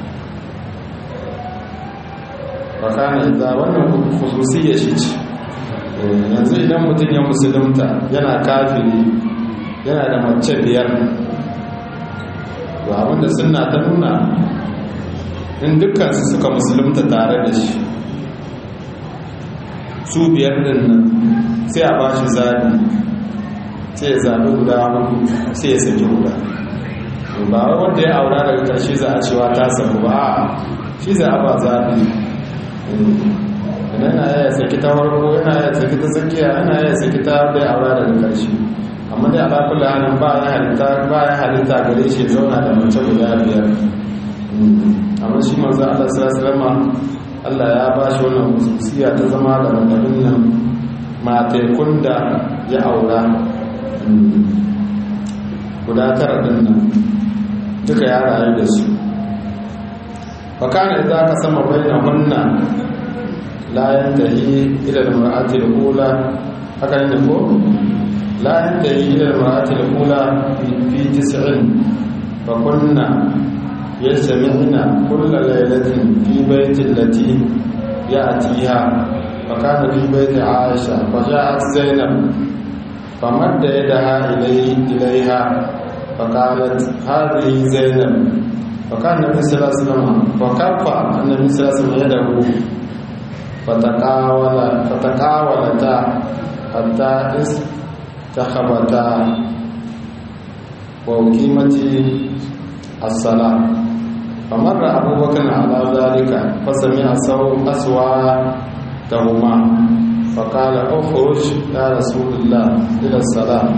bakana idza wannan khususiyya shi ce yanzu idan mutum ya musulunta yana kafiri yana da mace biyar to abinda sunna ta nuna in dukkan su suka musulunta tare da shi su biyar din nan sai a bashi zabi sai ya zabi guda hudu sai ya saki guda ba wanda ya aura daga ƙarshe za a cewa ta samu ba shi za a ba zabi yana ya saki ta farko yana ya saki ta tsakiya yana ya saki ta bai aura daga ƙarshe amma dai ala kullu halin ba ya halitta ba ya halitta gare shi zauna da mace guda biyar amma shi manzo Allah sallallahu alaihi wasallam Allah ya ba shi wannan hususiya ta zama da madadin nan matekun da ya aura guda tara din nan duka ya rayu da su fakana idza ka sama bainahunna la yantahi ila al-mar'ati al-ula haka ne ko la yantahi ila al-mar'ati al-ula fi tis'in fa kunna yasma'na kull laylatin fi bayti allati ya'tiha فكان في بيت عائشة فجاءت زينب فمد يدها إليه إليها فقالت هذه زينب فكان النبي صلى الله عليه وسلم فكف النبي صلى الله عليه وسلم يده فتقاول فتقاولتا حتى استخبتا وأقيمت الصلاة فمر أبو بكر على ذلك فسمع أصواتهما فقال اخرج يا رسول الله إلى الصلاة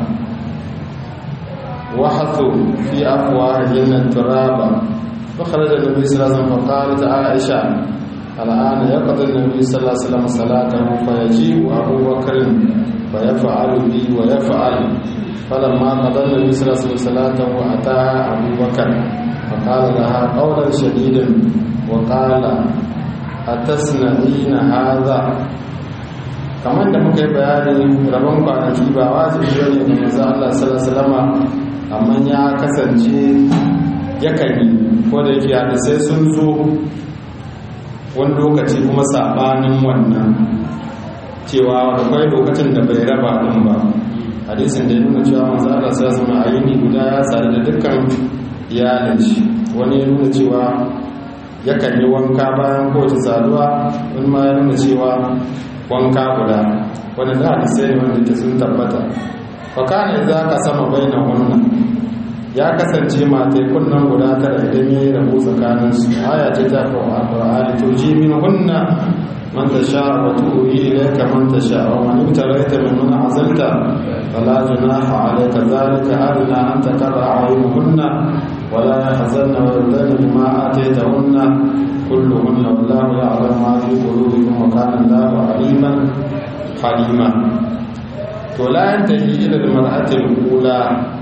وحثوا في أفواههن التراب فخرج النبي صلى الله عليه وسلم فقالت عائشة الآن يقضي النبي صلى الله عليه وسلم صلاته فيجيء أبو بكر فيفعل بي ويفعل فلما قضى النبي صلى الله عليه وسلم صلاته أتاها أبو بكر فقال لها قولا شديدا وقال أتصنعين هذا kamar da muka yi bayani rabon kwanaki ba wajibi bane ga manzo Allah sallallahu alaihi wasallam amma ya kasance yakan yi ko da yake hadisai sun zo wani lokaci kuma sabanin wannan cewa da kwai lokacin da bai raba din ba hadisin da ya nuna cewa manzo Allah sai zama a yini guda ya sadu da dukkan iyalin shi wani ya nuna cewa yakan yi wanka bayan kowace saduwa wani ma ya nuna cewa wanka guda wani da hadisai ne wanda ke sun tabbata fakana za ka sama bainan wannan ya kasance matai kunnan guda tara idan ya yi rabu tsakaninsu aya ce ta kawo a ƙwararri to ji min hunna man ta sha wa tu'uyi ilaika man ta sha wa man ibtalaita min man azalta fala junaha alayka zalika adna an taqra a'yunuhunna wa la yahzanna wa yurdana bima ataytahunna kulluhunna wallahu ya'lamu ma fi qulubikum wa kana Allahu aliman halima to la yantahi ila al-mar'ati al-ula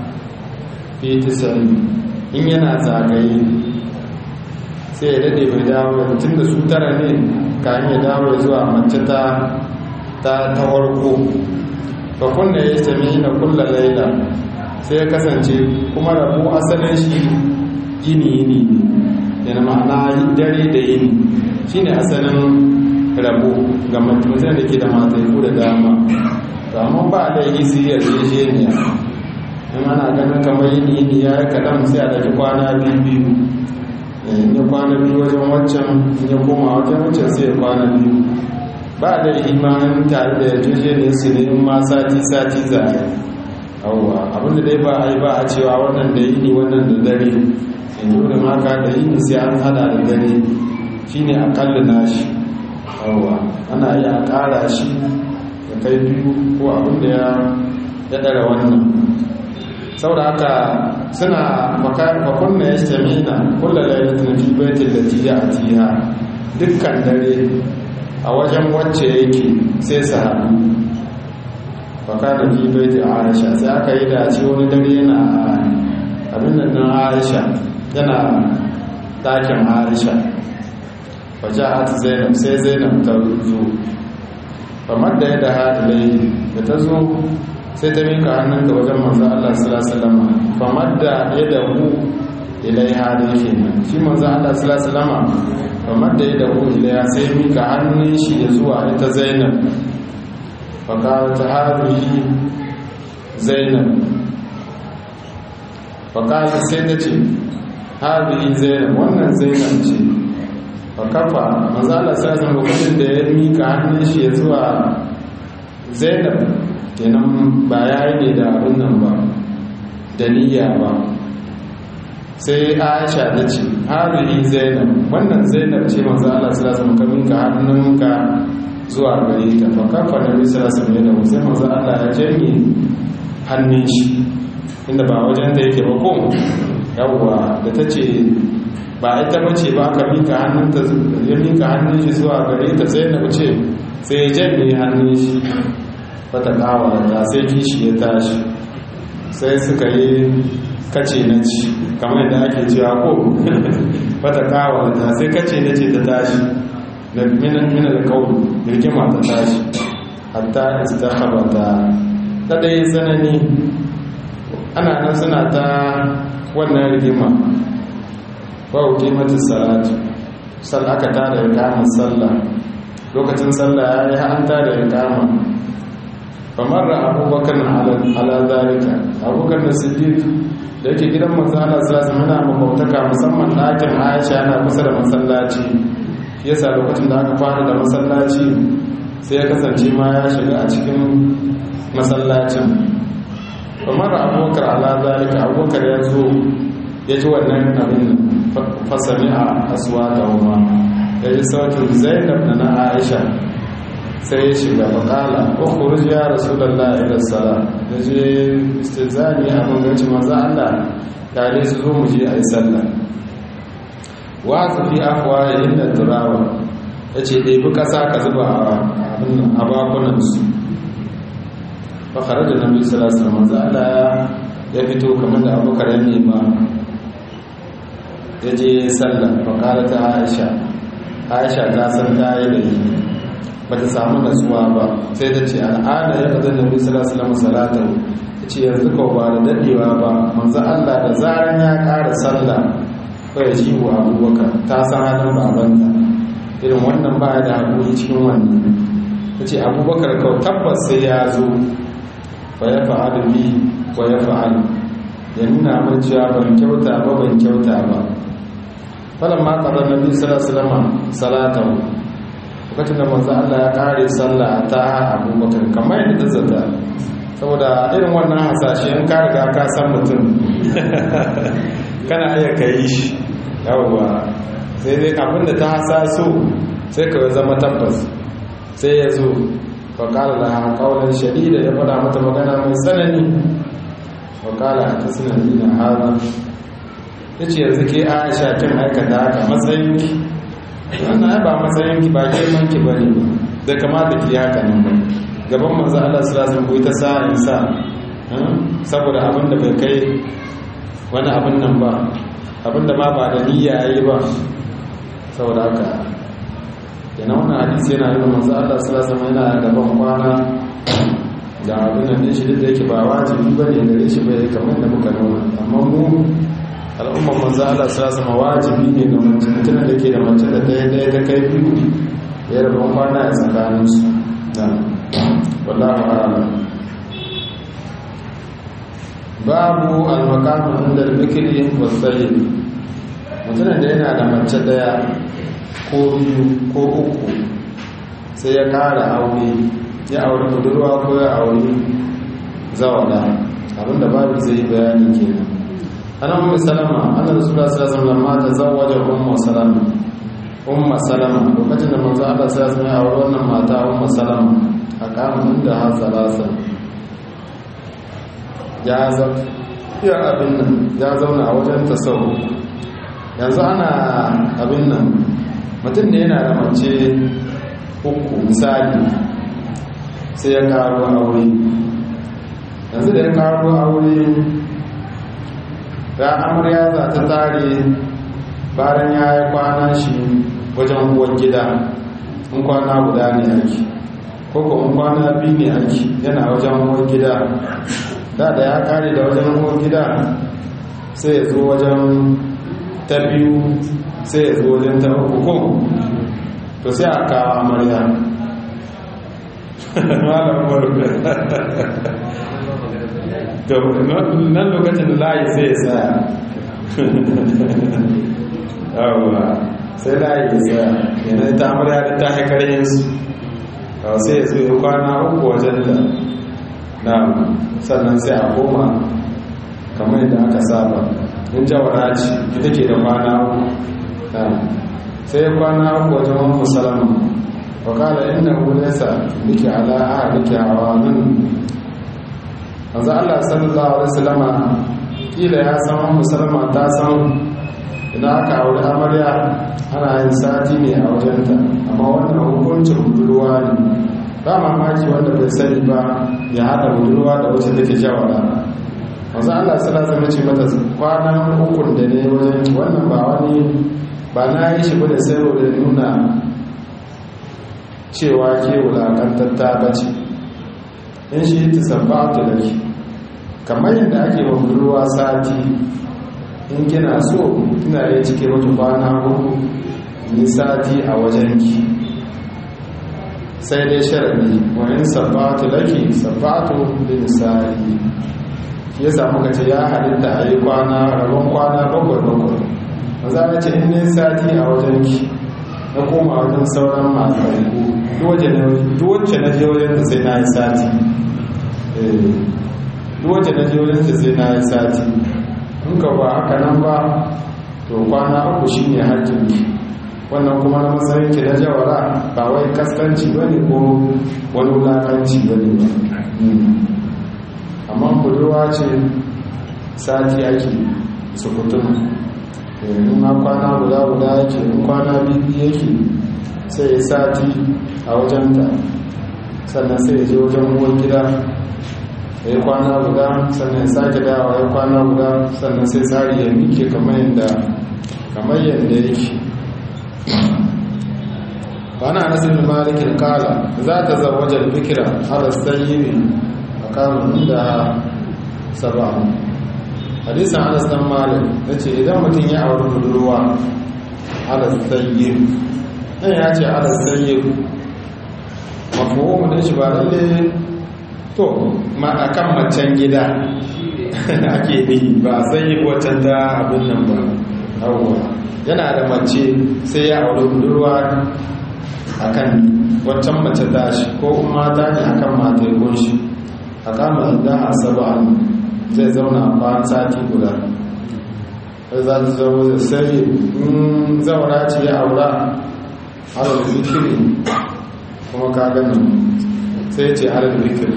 fi tisari in yana zagaye sai ya dade bai dawo tun da su tara ne kan ya dawo zuwa mace ta ta ta warko fa kunna yastami na kulla laila sai ya kasance kuma rabu asalin shi gini yini yana ma'ana dare da yini shine asalin rabu ga mutum da ke da matai ko da dama to amma ba da yi siriyar jejeniya in ana ganin kamar yin yini ya yi kaɗan sai a ɗauki kwana biyu biyu in ya kwana biyu wajen waccan in ya koma wajen waccan sai ya kwana biyu ba da imanin tare da yarjejeniyar su ne in ma sati sati za a yi yawwa abinda dai ba a yi ba a cewa wannan da yini wannan da dare in dole maka da yini sai an hada da dare shine akalla nashi yawwa ana iya ƙara shi ya kai biyu ko abinda ya ya ɗara wannan saboda haka suna fakunna ya stamina kula lailatin fi baitin da tiya a tiya dukkan dare a wajen wacce yake sai su haɗu fakana fi baitin aisha sai aka yi dace wani dare yana abin da nan aisha yana ɗakin aisha waje a zainab sai zainab ta zo kamar da ya da haɗilai da ta zo sai ta mika hannun da wajen manzo Allah sallallahu alaihi wasallam famar da ya dahu ilaiha da yake nan shi manzo Allah sallallahu alaihi wasallam famar da ya dahu ilaiha sai mika hannun shi ya zuwa ita Zainab fa qalat hadhihi Zainab fa qalat sai ta ce hadhihi Zainab wannan Zainab ce fa kafa manzo Allah sallallahu alaihi wasallam da ya mika hannun shi ya zuwa Zainab kenan ba ya yi ne da abin nan ba da niyya ba sai aisha ta ce haɗari zainab wannan zainab ce manzo Allah sallallahu alaihi wasallam ka hannunka zuwa gare ta fa kafa da bi sallallahu alaihi wasallam sai manzo Allah ya janye hannun shi inda ba wajen da yake ba ko yawwa da ta ce ba ita bace ba aka mika hannunta ya mika hannun shi zuwa gare ta zainab ce sai ya janye hannun shi fata kawata sai kishi ya tashi sai suka yi kace na ci kamar yadda ake cewa ko fata kawata sai kace na ce ta tashi da minan da kawo rigima ta tashi hatta istakhabata ta dai tsanani ana nan suna ta wannan rigima ba wuce mata salatu sal aka tada ya kama sallah lokacin sallah ya yi an tada ya kama famarra abubakar ala zalika abubakar da siddiq da yake gidan manzo Allah sallallahu alaihi wasallam mabautaka musamman ɗakin Aisha yana kusa da masallaci yasa lokacin da aka fara da masallaci sai ya kasance ma ya shiga a cikin masallacin famarra abubakar ala zalika abubakar ya zo ya ji wannan abin fasami a aswa da huma ya ji sautin zainab da na aisha sai ya shiga faƙala ukhruj ya rasulullah ila salat yaje istizani a bangaci manzo Allah tare su zo mu je ayi sallah wa fi afwa inda turawa yace dai bi kasa ka zuba a abin a bakunan su fa kharaja nabi sallallahu alaihi wasallam manzo Allah ya fito kamar da Abubakar ya nema yaje sallah fa qala ta Aisha Aisha ta san ta yi da yi ba ta samu nasuwa ba sai ta ce al'ada ya ƙazan da bisu salamu salatu ta ce yanzu kawo ba da daɗewa ba manzo Allah da zaran ya ƙara sallah ko ya ji wa abubakar ta san halin babanta irin wannan ba da haƙuri cikin wannan ta ce abubakar kau tabbas sai ya zo ba ya fa'adu bi wa ya fa'adu ya nuna min cewa ban kyauta ba ban kyauta ba falon ma ƙarar nabi salasalama salatahu lokacin da manzo Allah ya kare sallah ta abubakar kamar yadda zata saboda irin wannan hasashe in ka riga ka san mutum kana iya ka yi shi yawwa sai dai abin da ta hasaso sai ka zama tabbas sai ya zo faƙala da haƙaunar shadida ya faɗa mata magana mai tsanani faƙala a ta sinadi na haza ya ce yanzu ke aisha kin aikata haka matsayinki wannan ya ba matsayinki ba girmanki ba ne da kama da ke haka nan ba gaban manzo Allah sallallahu alaihi ta sa in sa saboda abin da bai kai wani abin nan ba abin da ma ba da niyya yayi ba saboda haka yana wannan hadisi yana nuna manzo Allah sallallahu alaihi yana gaban kwana da abin nan din shi da yake ba wajibi bane gare shi bai kamar da muka nuna amma mu al'ummar manzo Allah sallallahu alaihi wajibi ne ga mutum mutum da ke da mace da ɗaya ɗaya ta kai biyu ya rabon kwana a tsakaninsu wallahu a'lam babu al-maqam inda al-bikri wa sayyid mutumin da yana da mace daya ko biyu ko uku sai ya kara aure ya aure budurwa ko ya aure zawada abinda babu zai bayani kenan ana ummu salama anna rasulullah sallallahu alaihi wasallam ta zawaja ummu salama ummu salama lokacin da manzo Allah sallallahu alaihi wasallam ya aure wannan mata ummu salama a kamun da har salasa ya zafiya abin nan ya zauna a wajen tasau yanzu ana abin nan mutum da yana da mace uku misali sai ya karo aure yanzu da ya karo aure ya amarya za ta tare bayan ya yi kwana shi wajen uwan gida in kwana guda ne ake ko kuma kwana biyu ne ake yana wajen uwar gida da da ya kare da wajen uwar gida sai ya zo wajen ta biyu sai ya zo wajen ta uku ko to sai a kawo amarya malam barka to nan lokacin da layi sai ya tsaya yawwa sai layi ya tsaya yana ta amarya da ta haikar yinsu sai ya zo kwana uku wajen da na sannan sai a koma kamar yadda aka saba in jawara ce ita ke da kwana uku sai ya kwana uku wajen wani musalama wakala inda hulesa nike ala'a nike hawa nan wanzu allah sallallahu alaihi wasallama kila ya san wani musalama ta san idan aka aure amarya ana yin sati ne a wajenta amma wannan hukuncin budurwa ne ba mamaki wanda bai sani ba ya haɗa budurwa da wacce take jawara wanzu allah sala zama ce mata kwanan hukun da ne wajen wannan ba wani ba na yi shi bane sai da nuna cewa ke wulakantatta ba ce in shi ta sabbata da ke kamar yadda ake wa budurwa sati in kina so kina yi cike mata kwana huku ni sati a wajenki sai dai sharadi wani sabbatu laki sabbatu bin sa'i shi ya samu kace ya halitta a yi kwana rabon kwana bakwai bakwai maza na ce in ne sati a wajenki na koma wajen sauran masu duwacce na je wajen da sai na yi sati duwacce na je wajen da sai na yi sati in ka ba haka nan ba to kwana uku shi ne hajjinki wannan kuma na matsayinki na jawara ba wai kaskanci ba ne ko wani wulakanci ba ne ba amma budurwa ce sati ake sukutun in ma kwana guda guda yake in kwana biyu yake sai ya sati a wajenta sannan sai ya je wajen uwar gida ya yi kwana guda sannan ya sake dawa ya kwana guda sannan sai tsari ya mike kamar yadda kamar yadda yake bana nasir malikin kala za ta zawajar bikira ala sayyidi a kamun da saba hadisan anas dan malik ya ce idan mutum ya auri budurwa ala sayyid nan ya ce ala sayyid mafuhumu din shi ba lalle to ma akan macen gida ake bi ba sai wacce ta abin nan ba yawwa yana da mace sai ya aure budurwa akan waccan mace tashi ko kuma ta ne akan matai gunshi a kama idan a saba'an zai zauna bayan sati guda sai za ta zama da sai in zaura ce ya aura halar zikiri kuma ka gani sai ce halar zikiri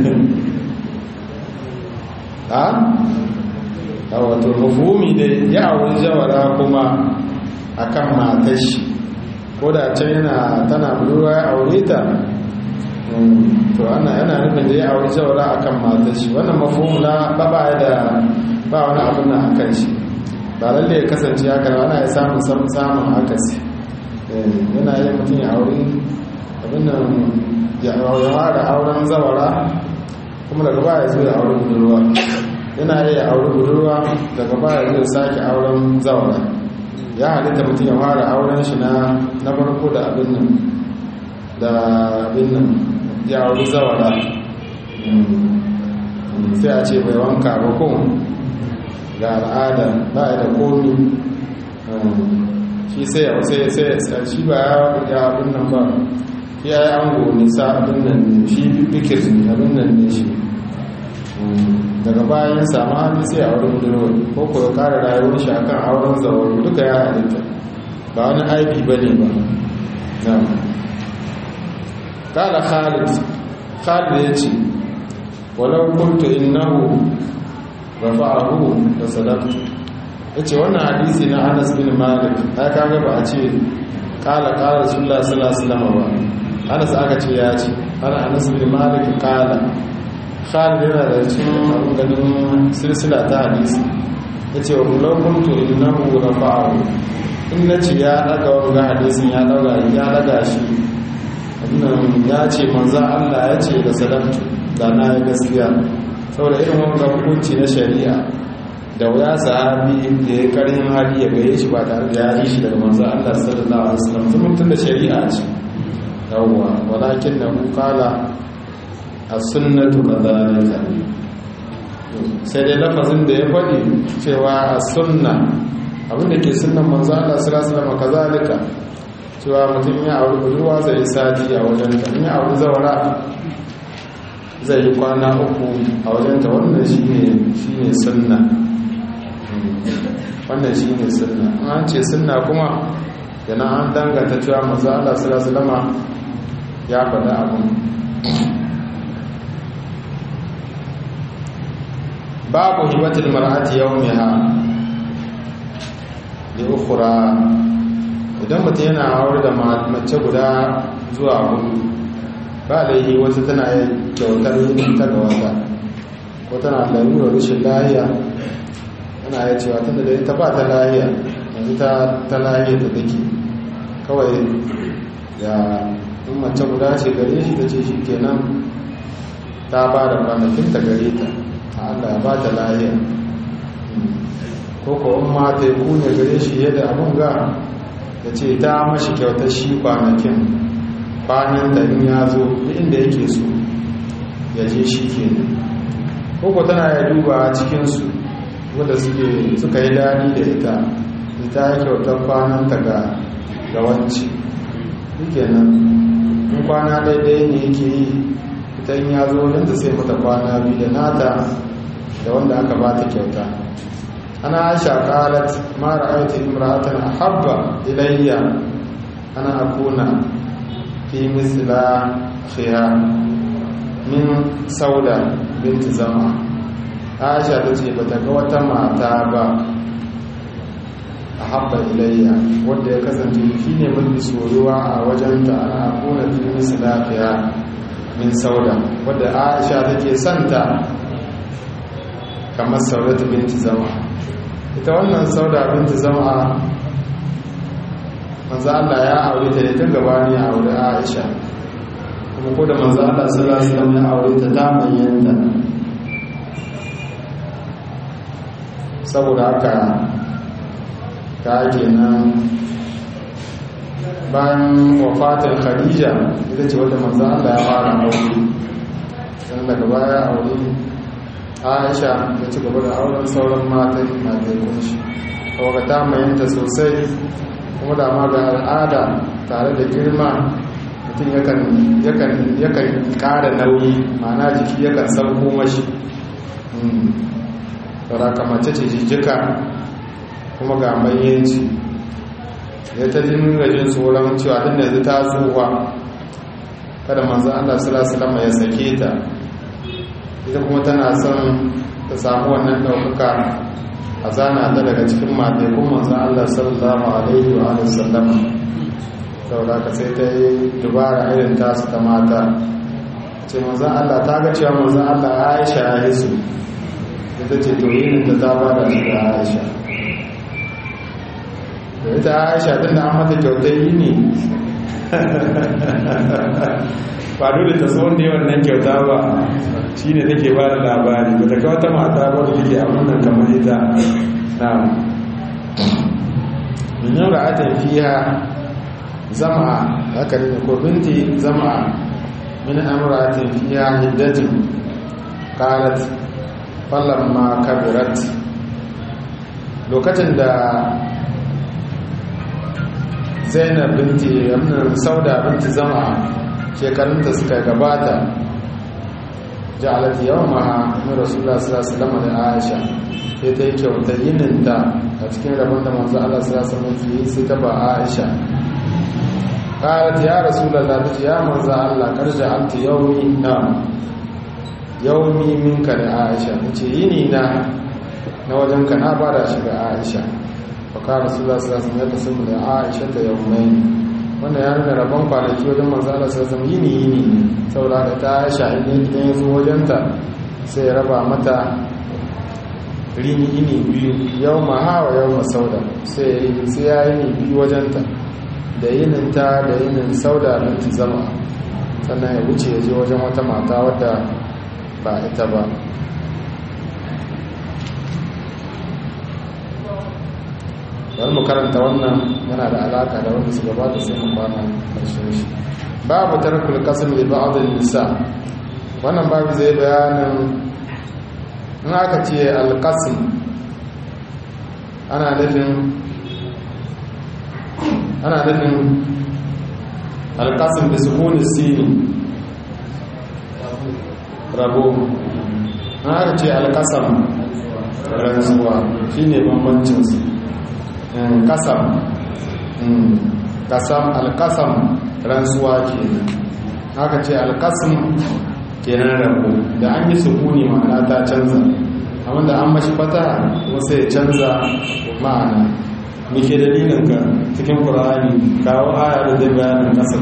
ha? a wato mafumi da ya auri jawara kuma akan matar shi ko da can yana tana budurwa ya aure ta to ana yana nufin da ya auri jawara akan matar shi wannan mafhum na ba ba da ba wani abin nan akan shi ba lalle ya kasance haka ana ya samun samun akasi yana yin mutum ya auri abin nan ya da auren zawara kuma daga baya zo ya auri budurwa yana iya auri budurwa daga baya zo sake auren zawara ya halitta mutum ya fara auren shi na na farko da abin nan da abin nan ya auri zawara sai a ce bai wanka ba ko ga al'ada ba da komi shi sai ya sai sai shi ba ya abin nan ba ya yi ango nisa abin nan shi bikir abin nan ne shi daga bayan samu hannu sai a wurin budurwa ko ko ya kara rayuwar shi akan auren zawar duka ya halitta ba wani aibi ba ne ba na kala khalid khalid ya ce walau kuntu innahu rafa'ahu da sadaqtu yace wannan hadisi na Anas bin Malik ai kaga ba a ce kala kala Rasulullah sallallahu alaihi wasallam ba Anas aka ce ya ce ana Anas bin Malik kala Khalid yana da cikin abin ganin silsila ta hadisi yace wa law kuntu innahu rafa'ahu in nace ya daga wannan hadisin ya daga ya daga shi wannan ya ce manzo Allah ya ce da sadaqtu da na yi gaskiya saboda irin wanga hukunci na shari'a da wuya sahabi da ya karin hali ya gaye shi ba tare da ya yi shi daga manzo Allah sallallahu alaihi wasallam sun tun da shari'a ce yawwa walakin na qala as-sunnatu kadhalika sai dai lafazin da ya faɗi cewa as-sunna abinda ke sunnan manzo Allah sallallahu alaihi wasallam kazalika cewa mutum ya auri budurwa zai sati a wajen ta in ya auri zawara zai yi kwana uku a wajenta wannan shi ne sunna wannan shi ne sunna an ce sunna kuma yana an danganta cewa mazu Allah sulasulama ya faɗa abin babu hibatul mar'ati yawmiha li ukhra idan mutum yana aure da mace guda zuwa hudu ba laihi wata tana kyautar ta ga wata ko tana larurar rashin lahiya ana ya cewa tunda da ita ba ta lahiya yanzu ta lahiya ta dake kawai ya in mace guda ce gare shi ta ce shi kenan ta ba da kwanakin ta gare ta a allah ya ba ta lahiya ko ko in ma ta yi kunya gare shi yadda abin ga ta ce ta mashi kyautar shi kwanakin kwanan da in ya zo inda yake so ya je shi ke koko tana ya duba cikinsu wadda suka yi dani da ita ita ya kyautar kwanan ta ga gawanci yake nan in kwana daidai ne yake yi ita in ya zo nan da sai mata kwana biyu da nata da wanda aka ba ta kyauta ana aisha qalat ma ra'aytu imra'atan ahabba ilayya ana akuna fi misla khiyar min sauda binti zama aisha ta ce ba ta ga wata mata ba a habba ilayya wadda ya kasance shi ne mafi soyuwa a wajenta ana kuna fi misla khiyar min sauda wadda aisha take santa kamar saudatu binti zama ita wannan sauda binti zama manzo Allah ya aure ta ne tun gabani ya aure Aisha kuma ko da manzo Allah sallallahu alaihi wasallam ya aure ta ta bayyana saboda haka ta kenan bayan wafatar khadija ita ce wadda manzo Allah ya fara aure dan daga baya aure aisha ya ci gaba da auren sauran matan na daikun shi kawai ta mayanta sosai kuma da ma ga al'ada tare da girma mutum yakan kara nauyi mana jiki yakan sauko mashi sauraka mace ce jijjika kuma ga mayyanci ya ta jin rajin tsoron cewa din da yanzu ta tsuwa kada manzan allah salasalama ya sake ta ita kuma tana son ta samu wannan ɗaukaka a zana ta daga cikin matekun manzan Allah sallallahu alaihi wa sallama saboda ka sai ta yi dubara irin tasu ta mata ce manzan Allah ta ga cewa manzan Allah Aisha ya yi su ita ce to yin da ta bada shi da Aisha da ita Aisha din da an mata kyautar yi ne ba dole ta so wanda yawan nan kyauta ba shi ne take ba da labari ba ta kawo ta mata ba da take amunan kamar ita na min yau da ata fiya zama haka ne ko binti zama min amratin fiya hiddatin qalat falamma kabirat lokacin da zainab binti amnan sauda binti zama shekarunta suka gabata ja'alat yawmaha min rasulullah sallallahu alaihi wasallam da aisha sai ta yi kyauta yininta a cikin rabon da manzo Allah sallallahu alaihi wasallam sai ta ba aisha qalat ya rasulullah ta ce ya manzo Allah karja anti yawmi na yawmi minka da aisha ce yini na na wajen ka na bada shi ga aisha fa ka rasulullah sallallahu alaihi wasallam ya kasu da aisha ta yawmain wanda ya nuna rabon kwanaki wajen manzala sai zama yini yini saboda da ta shahi ne idan ya zo wajenta sai ya raba mata rini yini biyu yau ma hawa yau ma sauda sai ya yini biyu wajenta da yininta da yinin sauda binti zama sannan ya wuce ya je wajen wata mata wadda ba ita ba bari mu karanta wannan yana da alaka da wanda su gabata sai mu kwana karshen shi babu tarkul qasm li ba'd nisa wannan babu zai bayanin in aka ce al-qasm ana nufin ana nufin al-qasm bi sukuni sin rabo in aka ce al-qasam rantsuwa shine bambancin su kasam kasam alkasam rantsuwa ke haka ce alkasam kenan rabu da an yi sukuni ma'ana ta canza amma da an mashi fata wasu ya canza ma'ana muke dalilin ka cikin ƙura'ani kawo aya da zai bayanin kasam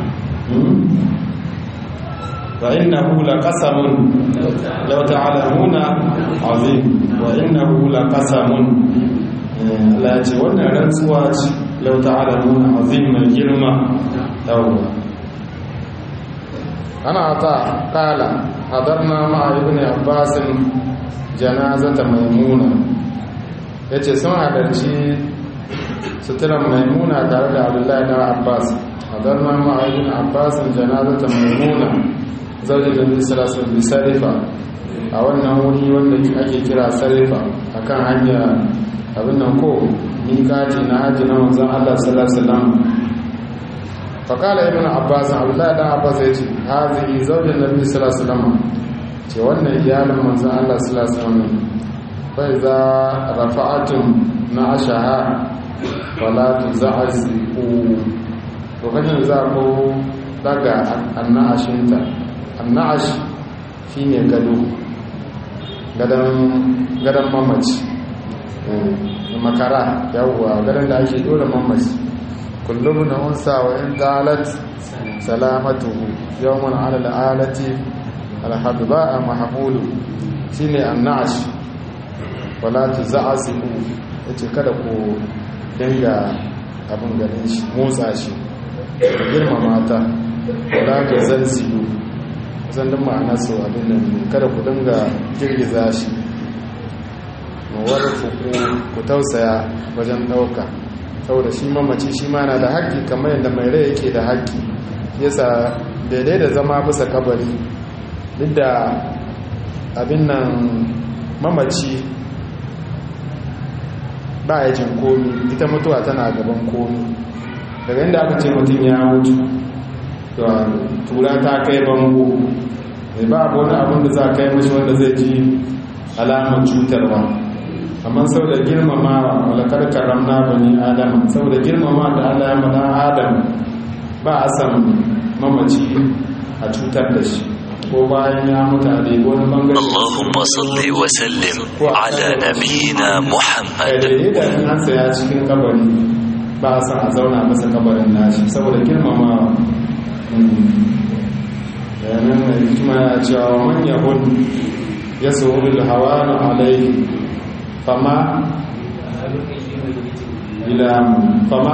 wa innahu laqasamun law ta'lamuna azim wa innahu laqasamun Allah ya ce wannan rantsuwa ce lau ta'ala nuna azim mai girma yawwa ana ta kala hadarna ma'a ibn abbas janazata maimuna yace sun hadarci suturan maimuna tare da abdullahi da abbas hadarna ma'a ibn abbas janazata maimuna zaujin da sallallahu alaihi sarifa a wannan wuri wanda ake kira sarifa akan hanya abin nan ko miƙati na hajji na manzan Allah sallallahu alaihi wasallam faqala ibn abbas abdullahi dan abbas ya ce hazihi zawjin nabi sallallahu alaihi wasallam ce wannan iyalin manzan Allah sallallahu alaihi wasallam fa idza rafa'atum na ashaha wala tuza'ziqu lokacin za ku daga annashinta annash shine gado gadan gadan mamaci makara yawwa garin da ake dole mamaci kullum na unsa wa in dalat salamatuhu yawman ala al'alati alhadba mahmulu shine annash wala tuza'sibu yace kada ku dinga abin ganin shi motsa shi ku girmama ta wala ka zalzilu zan din ma'ana su abin nan kada ku dinga girgiza shi warfuku ku tausaya wajen ɗauka saboda shi mamaci shi ma na da haƙƙi kamar yadda mai rai yake da haƙƙi yasa daidai da zama bisa kabari duk da abin nan mamaci ba ya jin komi ita mutuwa tana gaban komi daga inda aka ce mutum ya mutu tura ta kai bango mai ba abu wani abin da za a kai mashi wanda zai ji alamar cutarwa amma sau da girmamawa walakar karamna bani adam sau da girmama da allah ya maɗa adam ba a san mamaci a cutar da shi ko bayan ya mutu a daidai wani bangare اللهم صل وسلم على نبينا محمد daidai da in an saya cikin kabari ba a san a zauna masa kabarin nashi saboda girmamawa yanar da hikima ya cewa manya hun ya tsohon hawa na alai fama ilamu fama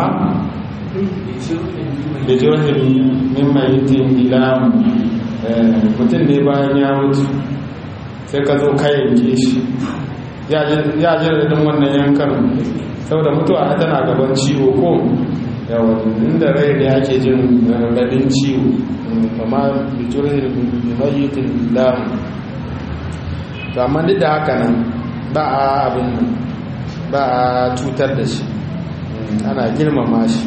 da jirgin mimman yitin ilamu mutum ne bayan ya mutu sai ka zo kayan shi ya jirgin wannan yankan saboda mutuwa tana gaban ciwo ko yawon inda rai ne ake jin raɗaɗin ciwo amma bijirin mayitin lamu to amma duk da haka nan ba a abin nan ba a cutar da shi ana girmama shi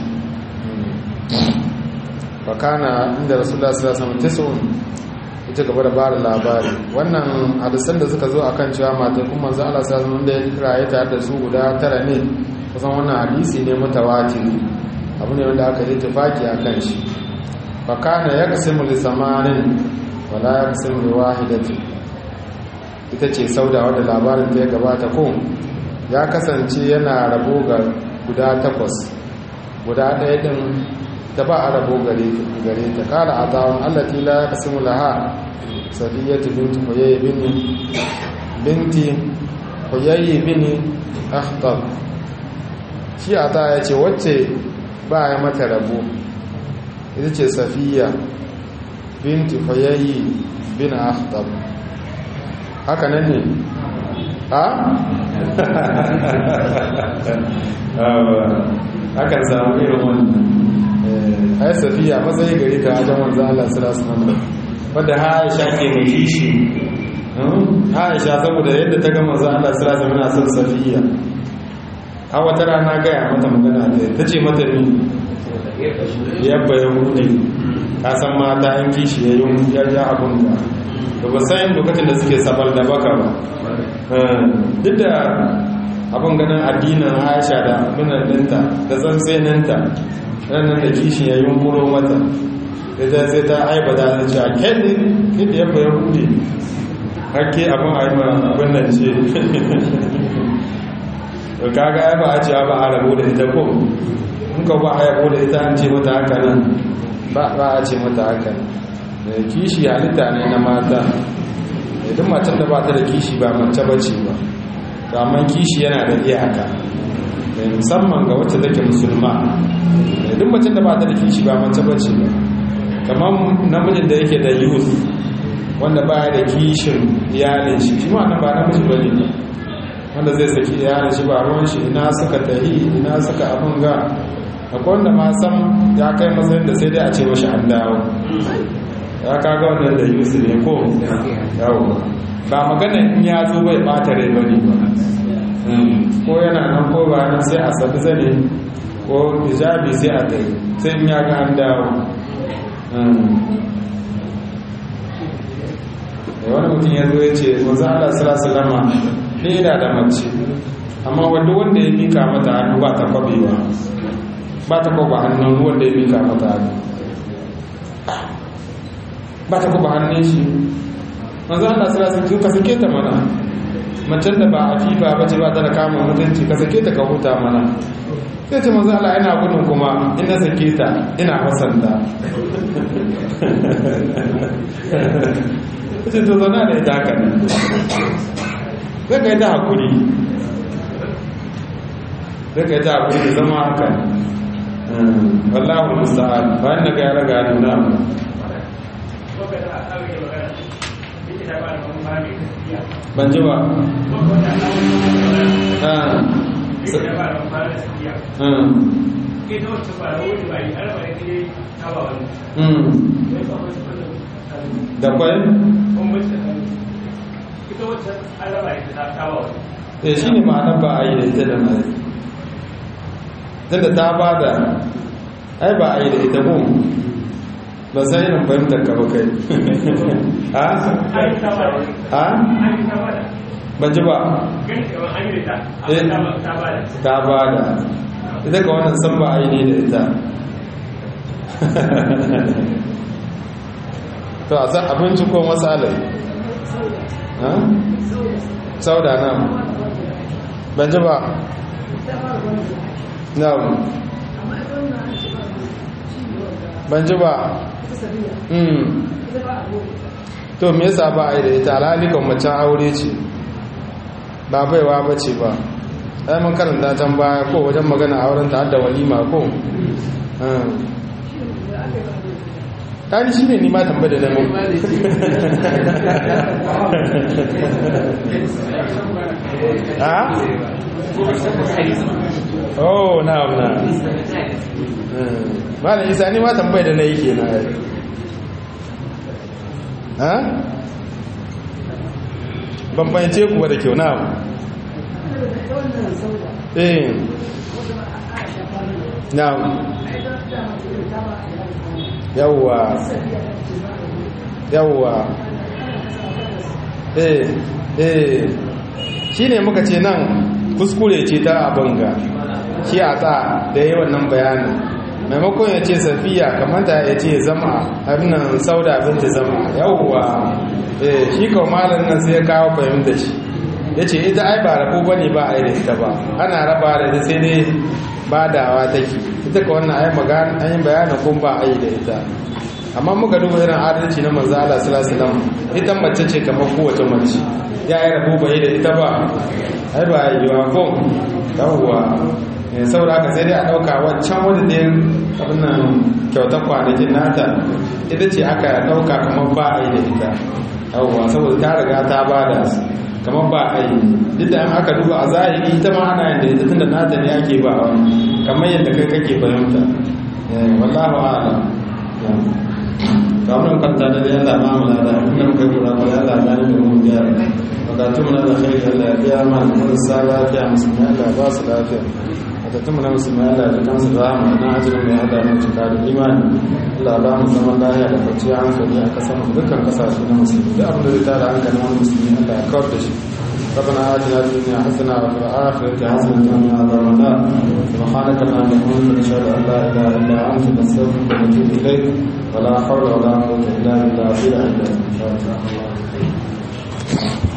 bakana inda rasulullah sallallahu alaihi wasallam ita gaba da bada labari wannan hadisan da suka zo akan cewa matan kuma manzo Allah sallallahu alaihi wasallam da ya kiraye tare da su guda tara ne kusan wannan hadisi ne mutawatir abu ne wanda aka yi tafaki akan shi fakana yaqsimu li samanin wala yaqsimu li wahidatin ita ce sauda wadda labarin ta ya gabata ko ya kasance yana rabo ga guda takwas guda ɗaya ɗin ta ba a rabo gare ta kala a zawon allati la ya kasimu laha sadiyyatu binti huyayyi bini binti huyayyi bini akhtar shi a ta ya ce wacce ba ya mata rabo ita ce safiya binti huyayyi bin akhtar haka nan ne a? hakan samu irin wannan ai safiya matsayi gari ka wajen wanzan Allah sirasu nan wadda haisha ke mai kishi haisha saboda yadda ta gama wanzan Allah sirasu muna son safiya a wata rana gaya mata magana ta ta ce mata mi yabba ya hude ka san mata yan kishi ya yi ya abun da da ba sayin lokacin da suke sabar da baka ba duk da abin ganin addinin aisha da abinan ɗinta da tsantseninta ranar da kishin ya yunkuro mata da sai ta aiba da ta ce a kelly kid ya bayan hudu hake abin aiba abin nan ce kaga aiba a ce ba a rabu da ita ko in ka ba a yabo da ita an ce mata haka nan ba a ce mata haka nan kishi halitta ne na mata idan macen da ba ta da kishi ba mace bace ba amma kishi yana da iyaka musamman ga wacce take musulma duk macen da ba ta da kishi ba mace bace ba kamar namijin da yake da youth wanda ba da kishin iyalin shi shi ma nan ba namiji ba ne wanda zai saki iyalin shi ba ruwan shi ina suka tahi ina suka abin ga akwai wanda ma san ya kai matsayin da sai dai a ce mashi an dawo ya kaga wannan da yusu ne ko yawo ba magana in ya zo bai bata rai bane ba ko yana nan ko ba nan sai a sabi zane ko hijabi sai a tai sai in ya ga an dawo wani mutum ya zo ya ce wanzu Allah sallallahu ni ina da mace amma wanda wanda ya mika mata hannu ba ta kwabewa ba ta kwaba hannun wanda ya mika mata hannu ba ta kwaba hannun shi manzo Allah sallallahu alaihi ka sake ta mana macen da ba afifa bace ba ta da kama mutunci ka sake ta ka huta mana sai ce manzo Allah ina gudun kuma ina sake ta ina hasanta sai to zana da ita haka zai ka yi ta hakuri zai ka yi ta hakuri da zama haka wallahu musta'an bayan da ga ya raga nuna mu ban ji ba ya ba da fara da sakiya Mm. kai ta wacce ba da wani ba yi arba da kai ta ba wani Mm. ya ba wani kwallon da kwai bambanci da hannu ita wacce arba ita ta ta ba wani eh shi ne ma'anar ba a yi da ita da mai tunda ta ba da ai ba a yi da ita ko ba sai irin fahimtar ka ba kai ha an yi ta ba da ha an yi ta ba da ban ji ba gani kamar an yi da Eh. ta amma ta ba da ta ba da ita ka wannan san ba a yi ne da ita to a san abinci ko matsalai ha sauda na ban ji ba na ban ji ba mm to me yasa ba a yi da ita alhalikan macen aure ce ba baiwa ba ce ba ai mun karanta can baya ko wajen magana auren ta da walima ko tani shi ne ni ma tambaye da nemo ha? oh na na malam isa ni ma tambaye da na yi ke na ha? bambance kuwa da kyau na eh na yawwa yawwa eh eh shine muka ce nan kuskure ce ta abanga shi a tsa da yi wannan bayanin maimakon ya ce safiya kamata ya ce zama harinan sauda binti zama yawwa eh shi kawo malar nan sai ya kawo fahimta shi ya ce ita ai ba rabu ba ne ba a yi da ita ba ana raba da ita sai dai badawa take ita ka wannan ai magana an yi bayanin kun ba a yi da ita amma muka duba irin adalci na manzo Allah sallallahu alaihi wasallam ita mace ce kamar kowace mace ya yi rabu bai da ita ba ai ba yi wa ko yawwa eh saboda haka sai dai a dauka wancan wanda da abin nan kyautar kwanakin nata ita ce aka dauka kamar ba a yi da ita yawwa saboda ta riga ta bada su kamar ba a yi duk da an aka duba a zahiri ita ma ana yin da ita tunda nata ne ake ba wani kamar yadda kai kake fahimta wallahu a'lam kamar kwanta da da yalla ma mula da kuma muka kura ko yalla da ne mu gyara bukatun mu na da kai Allah ya biya mana marasa lafiya musulmi Allah ya ba su lafiya bukatun mu na musulmi Allah ya kansu da rahama na ajirin mai hada mu cika da imani Allah ba mu zaman lafiya da kwanciyar hankali a kasar mu dukkan kasashe na musulmi duk abin da zai tada hankalin wani musulmi Allah ya kawar da shi ربنا آتنا في الدنيا حسنة وفي الآخرة حسنة وقنا عذاب النار سبحانك اللهم وبحمدك نشهد أن لا إله إلا أنت نستغفرك ونتوب إليك ولا حول ولا قوة إلا بالله إلا أنت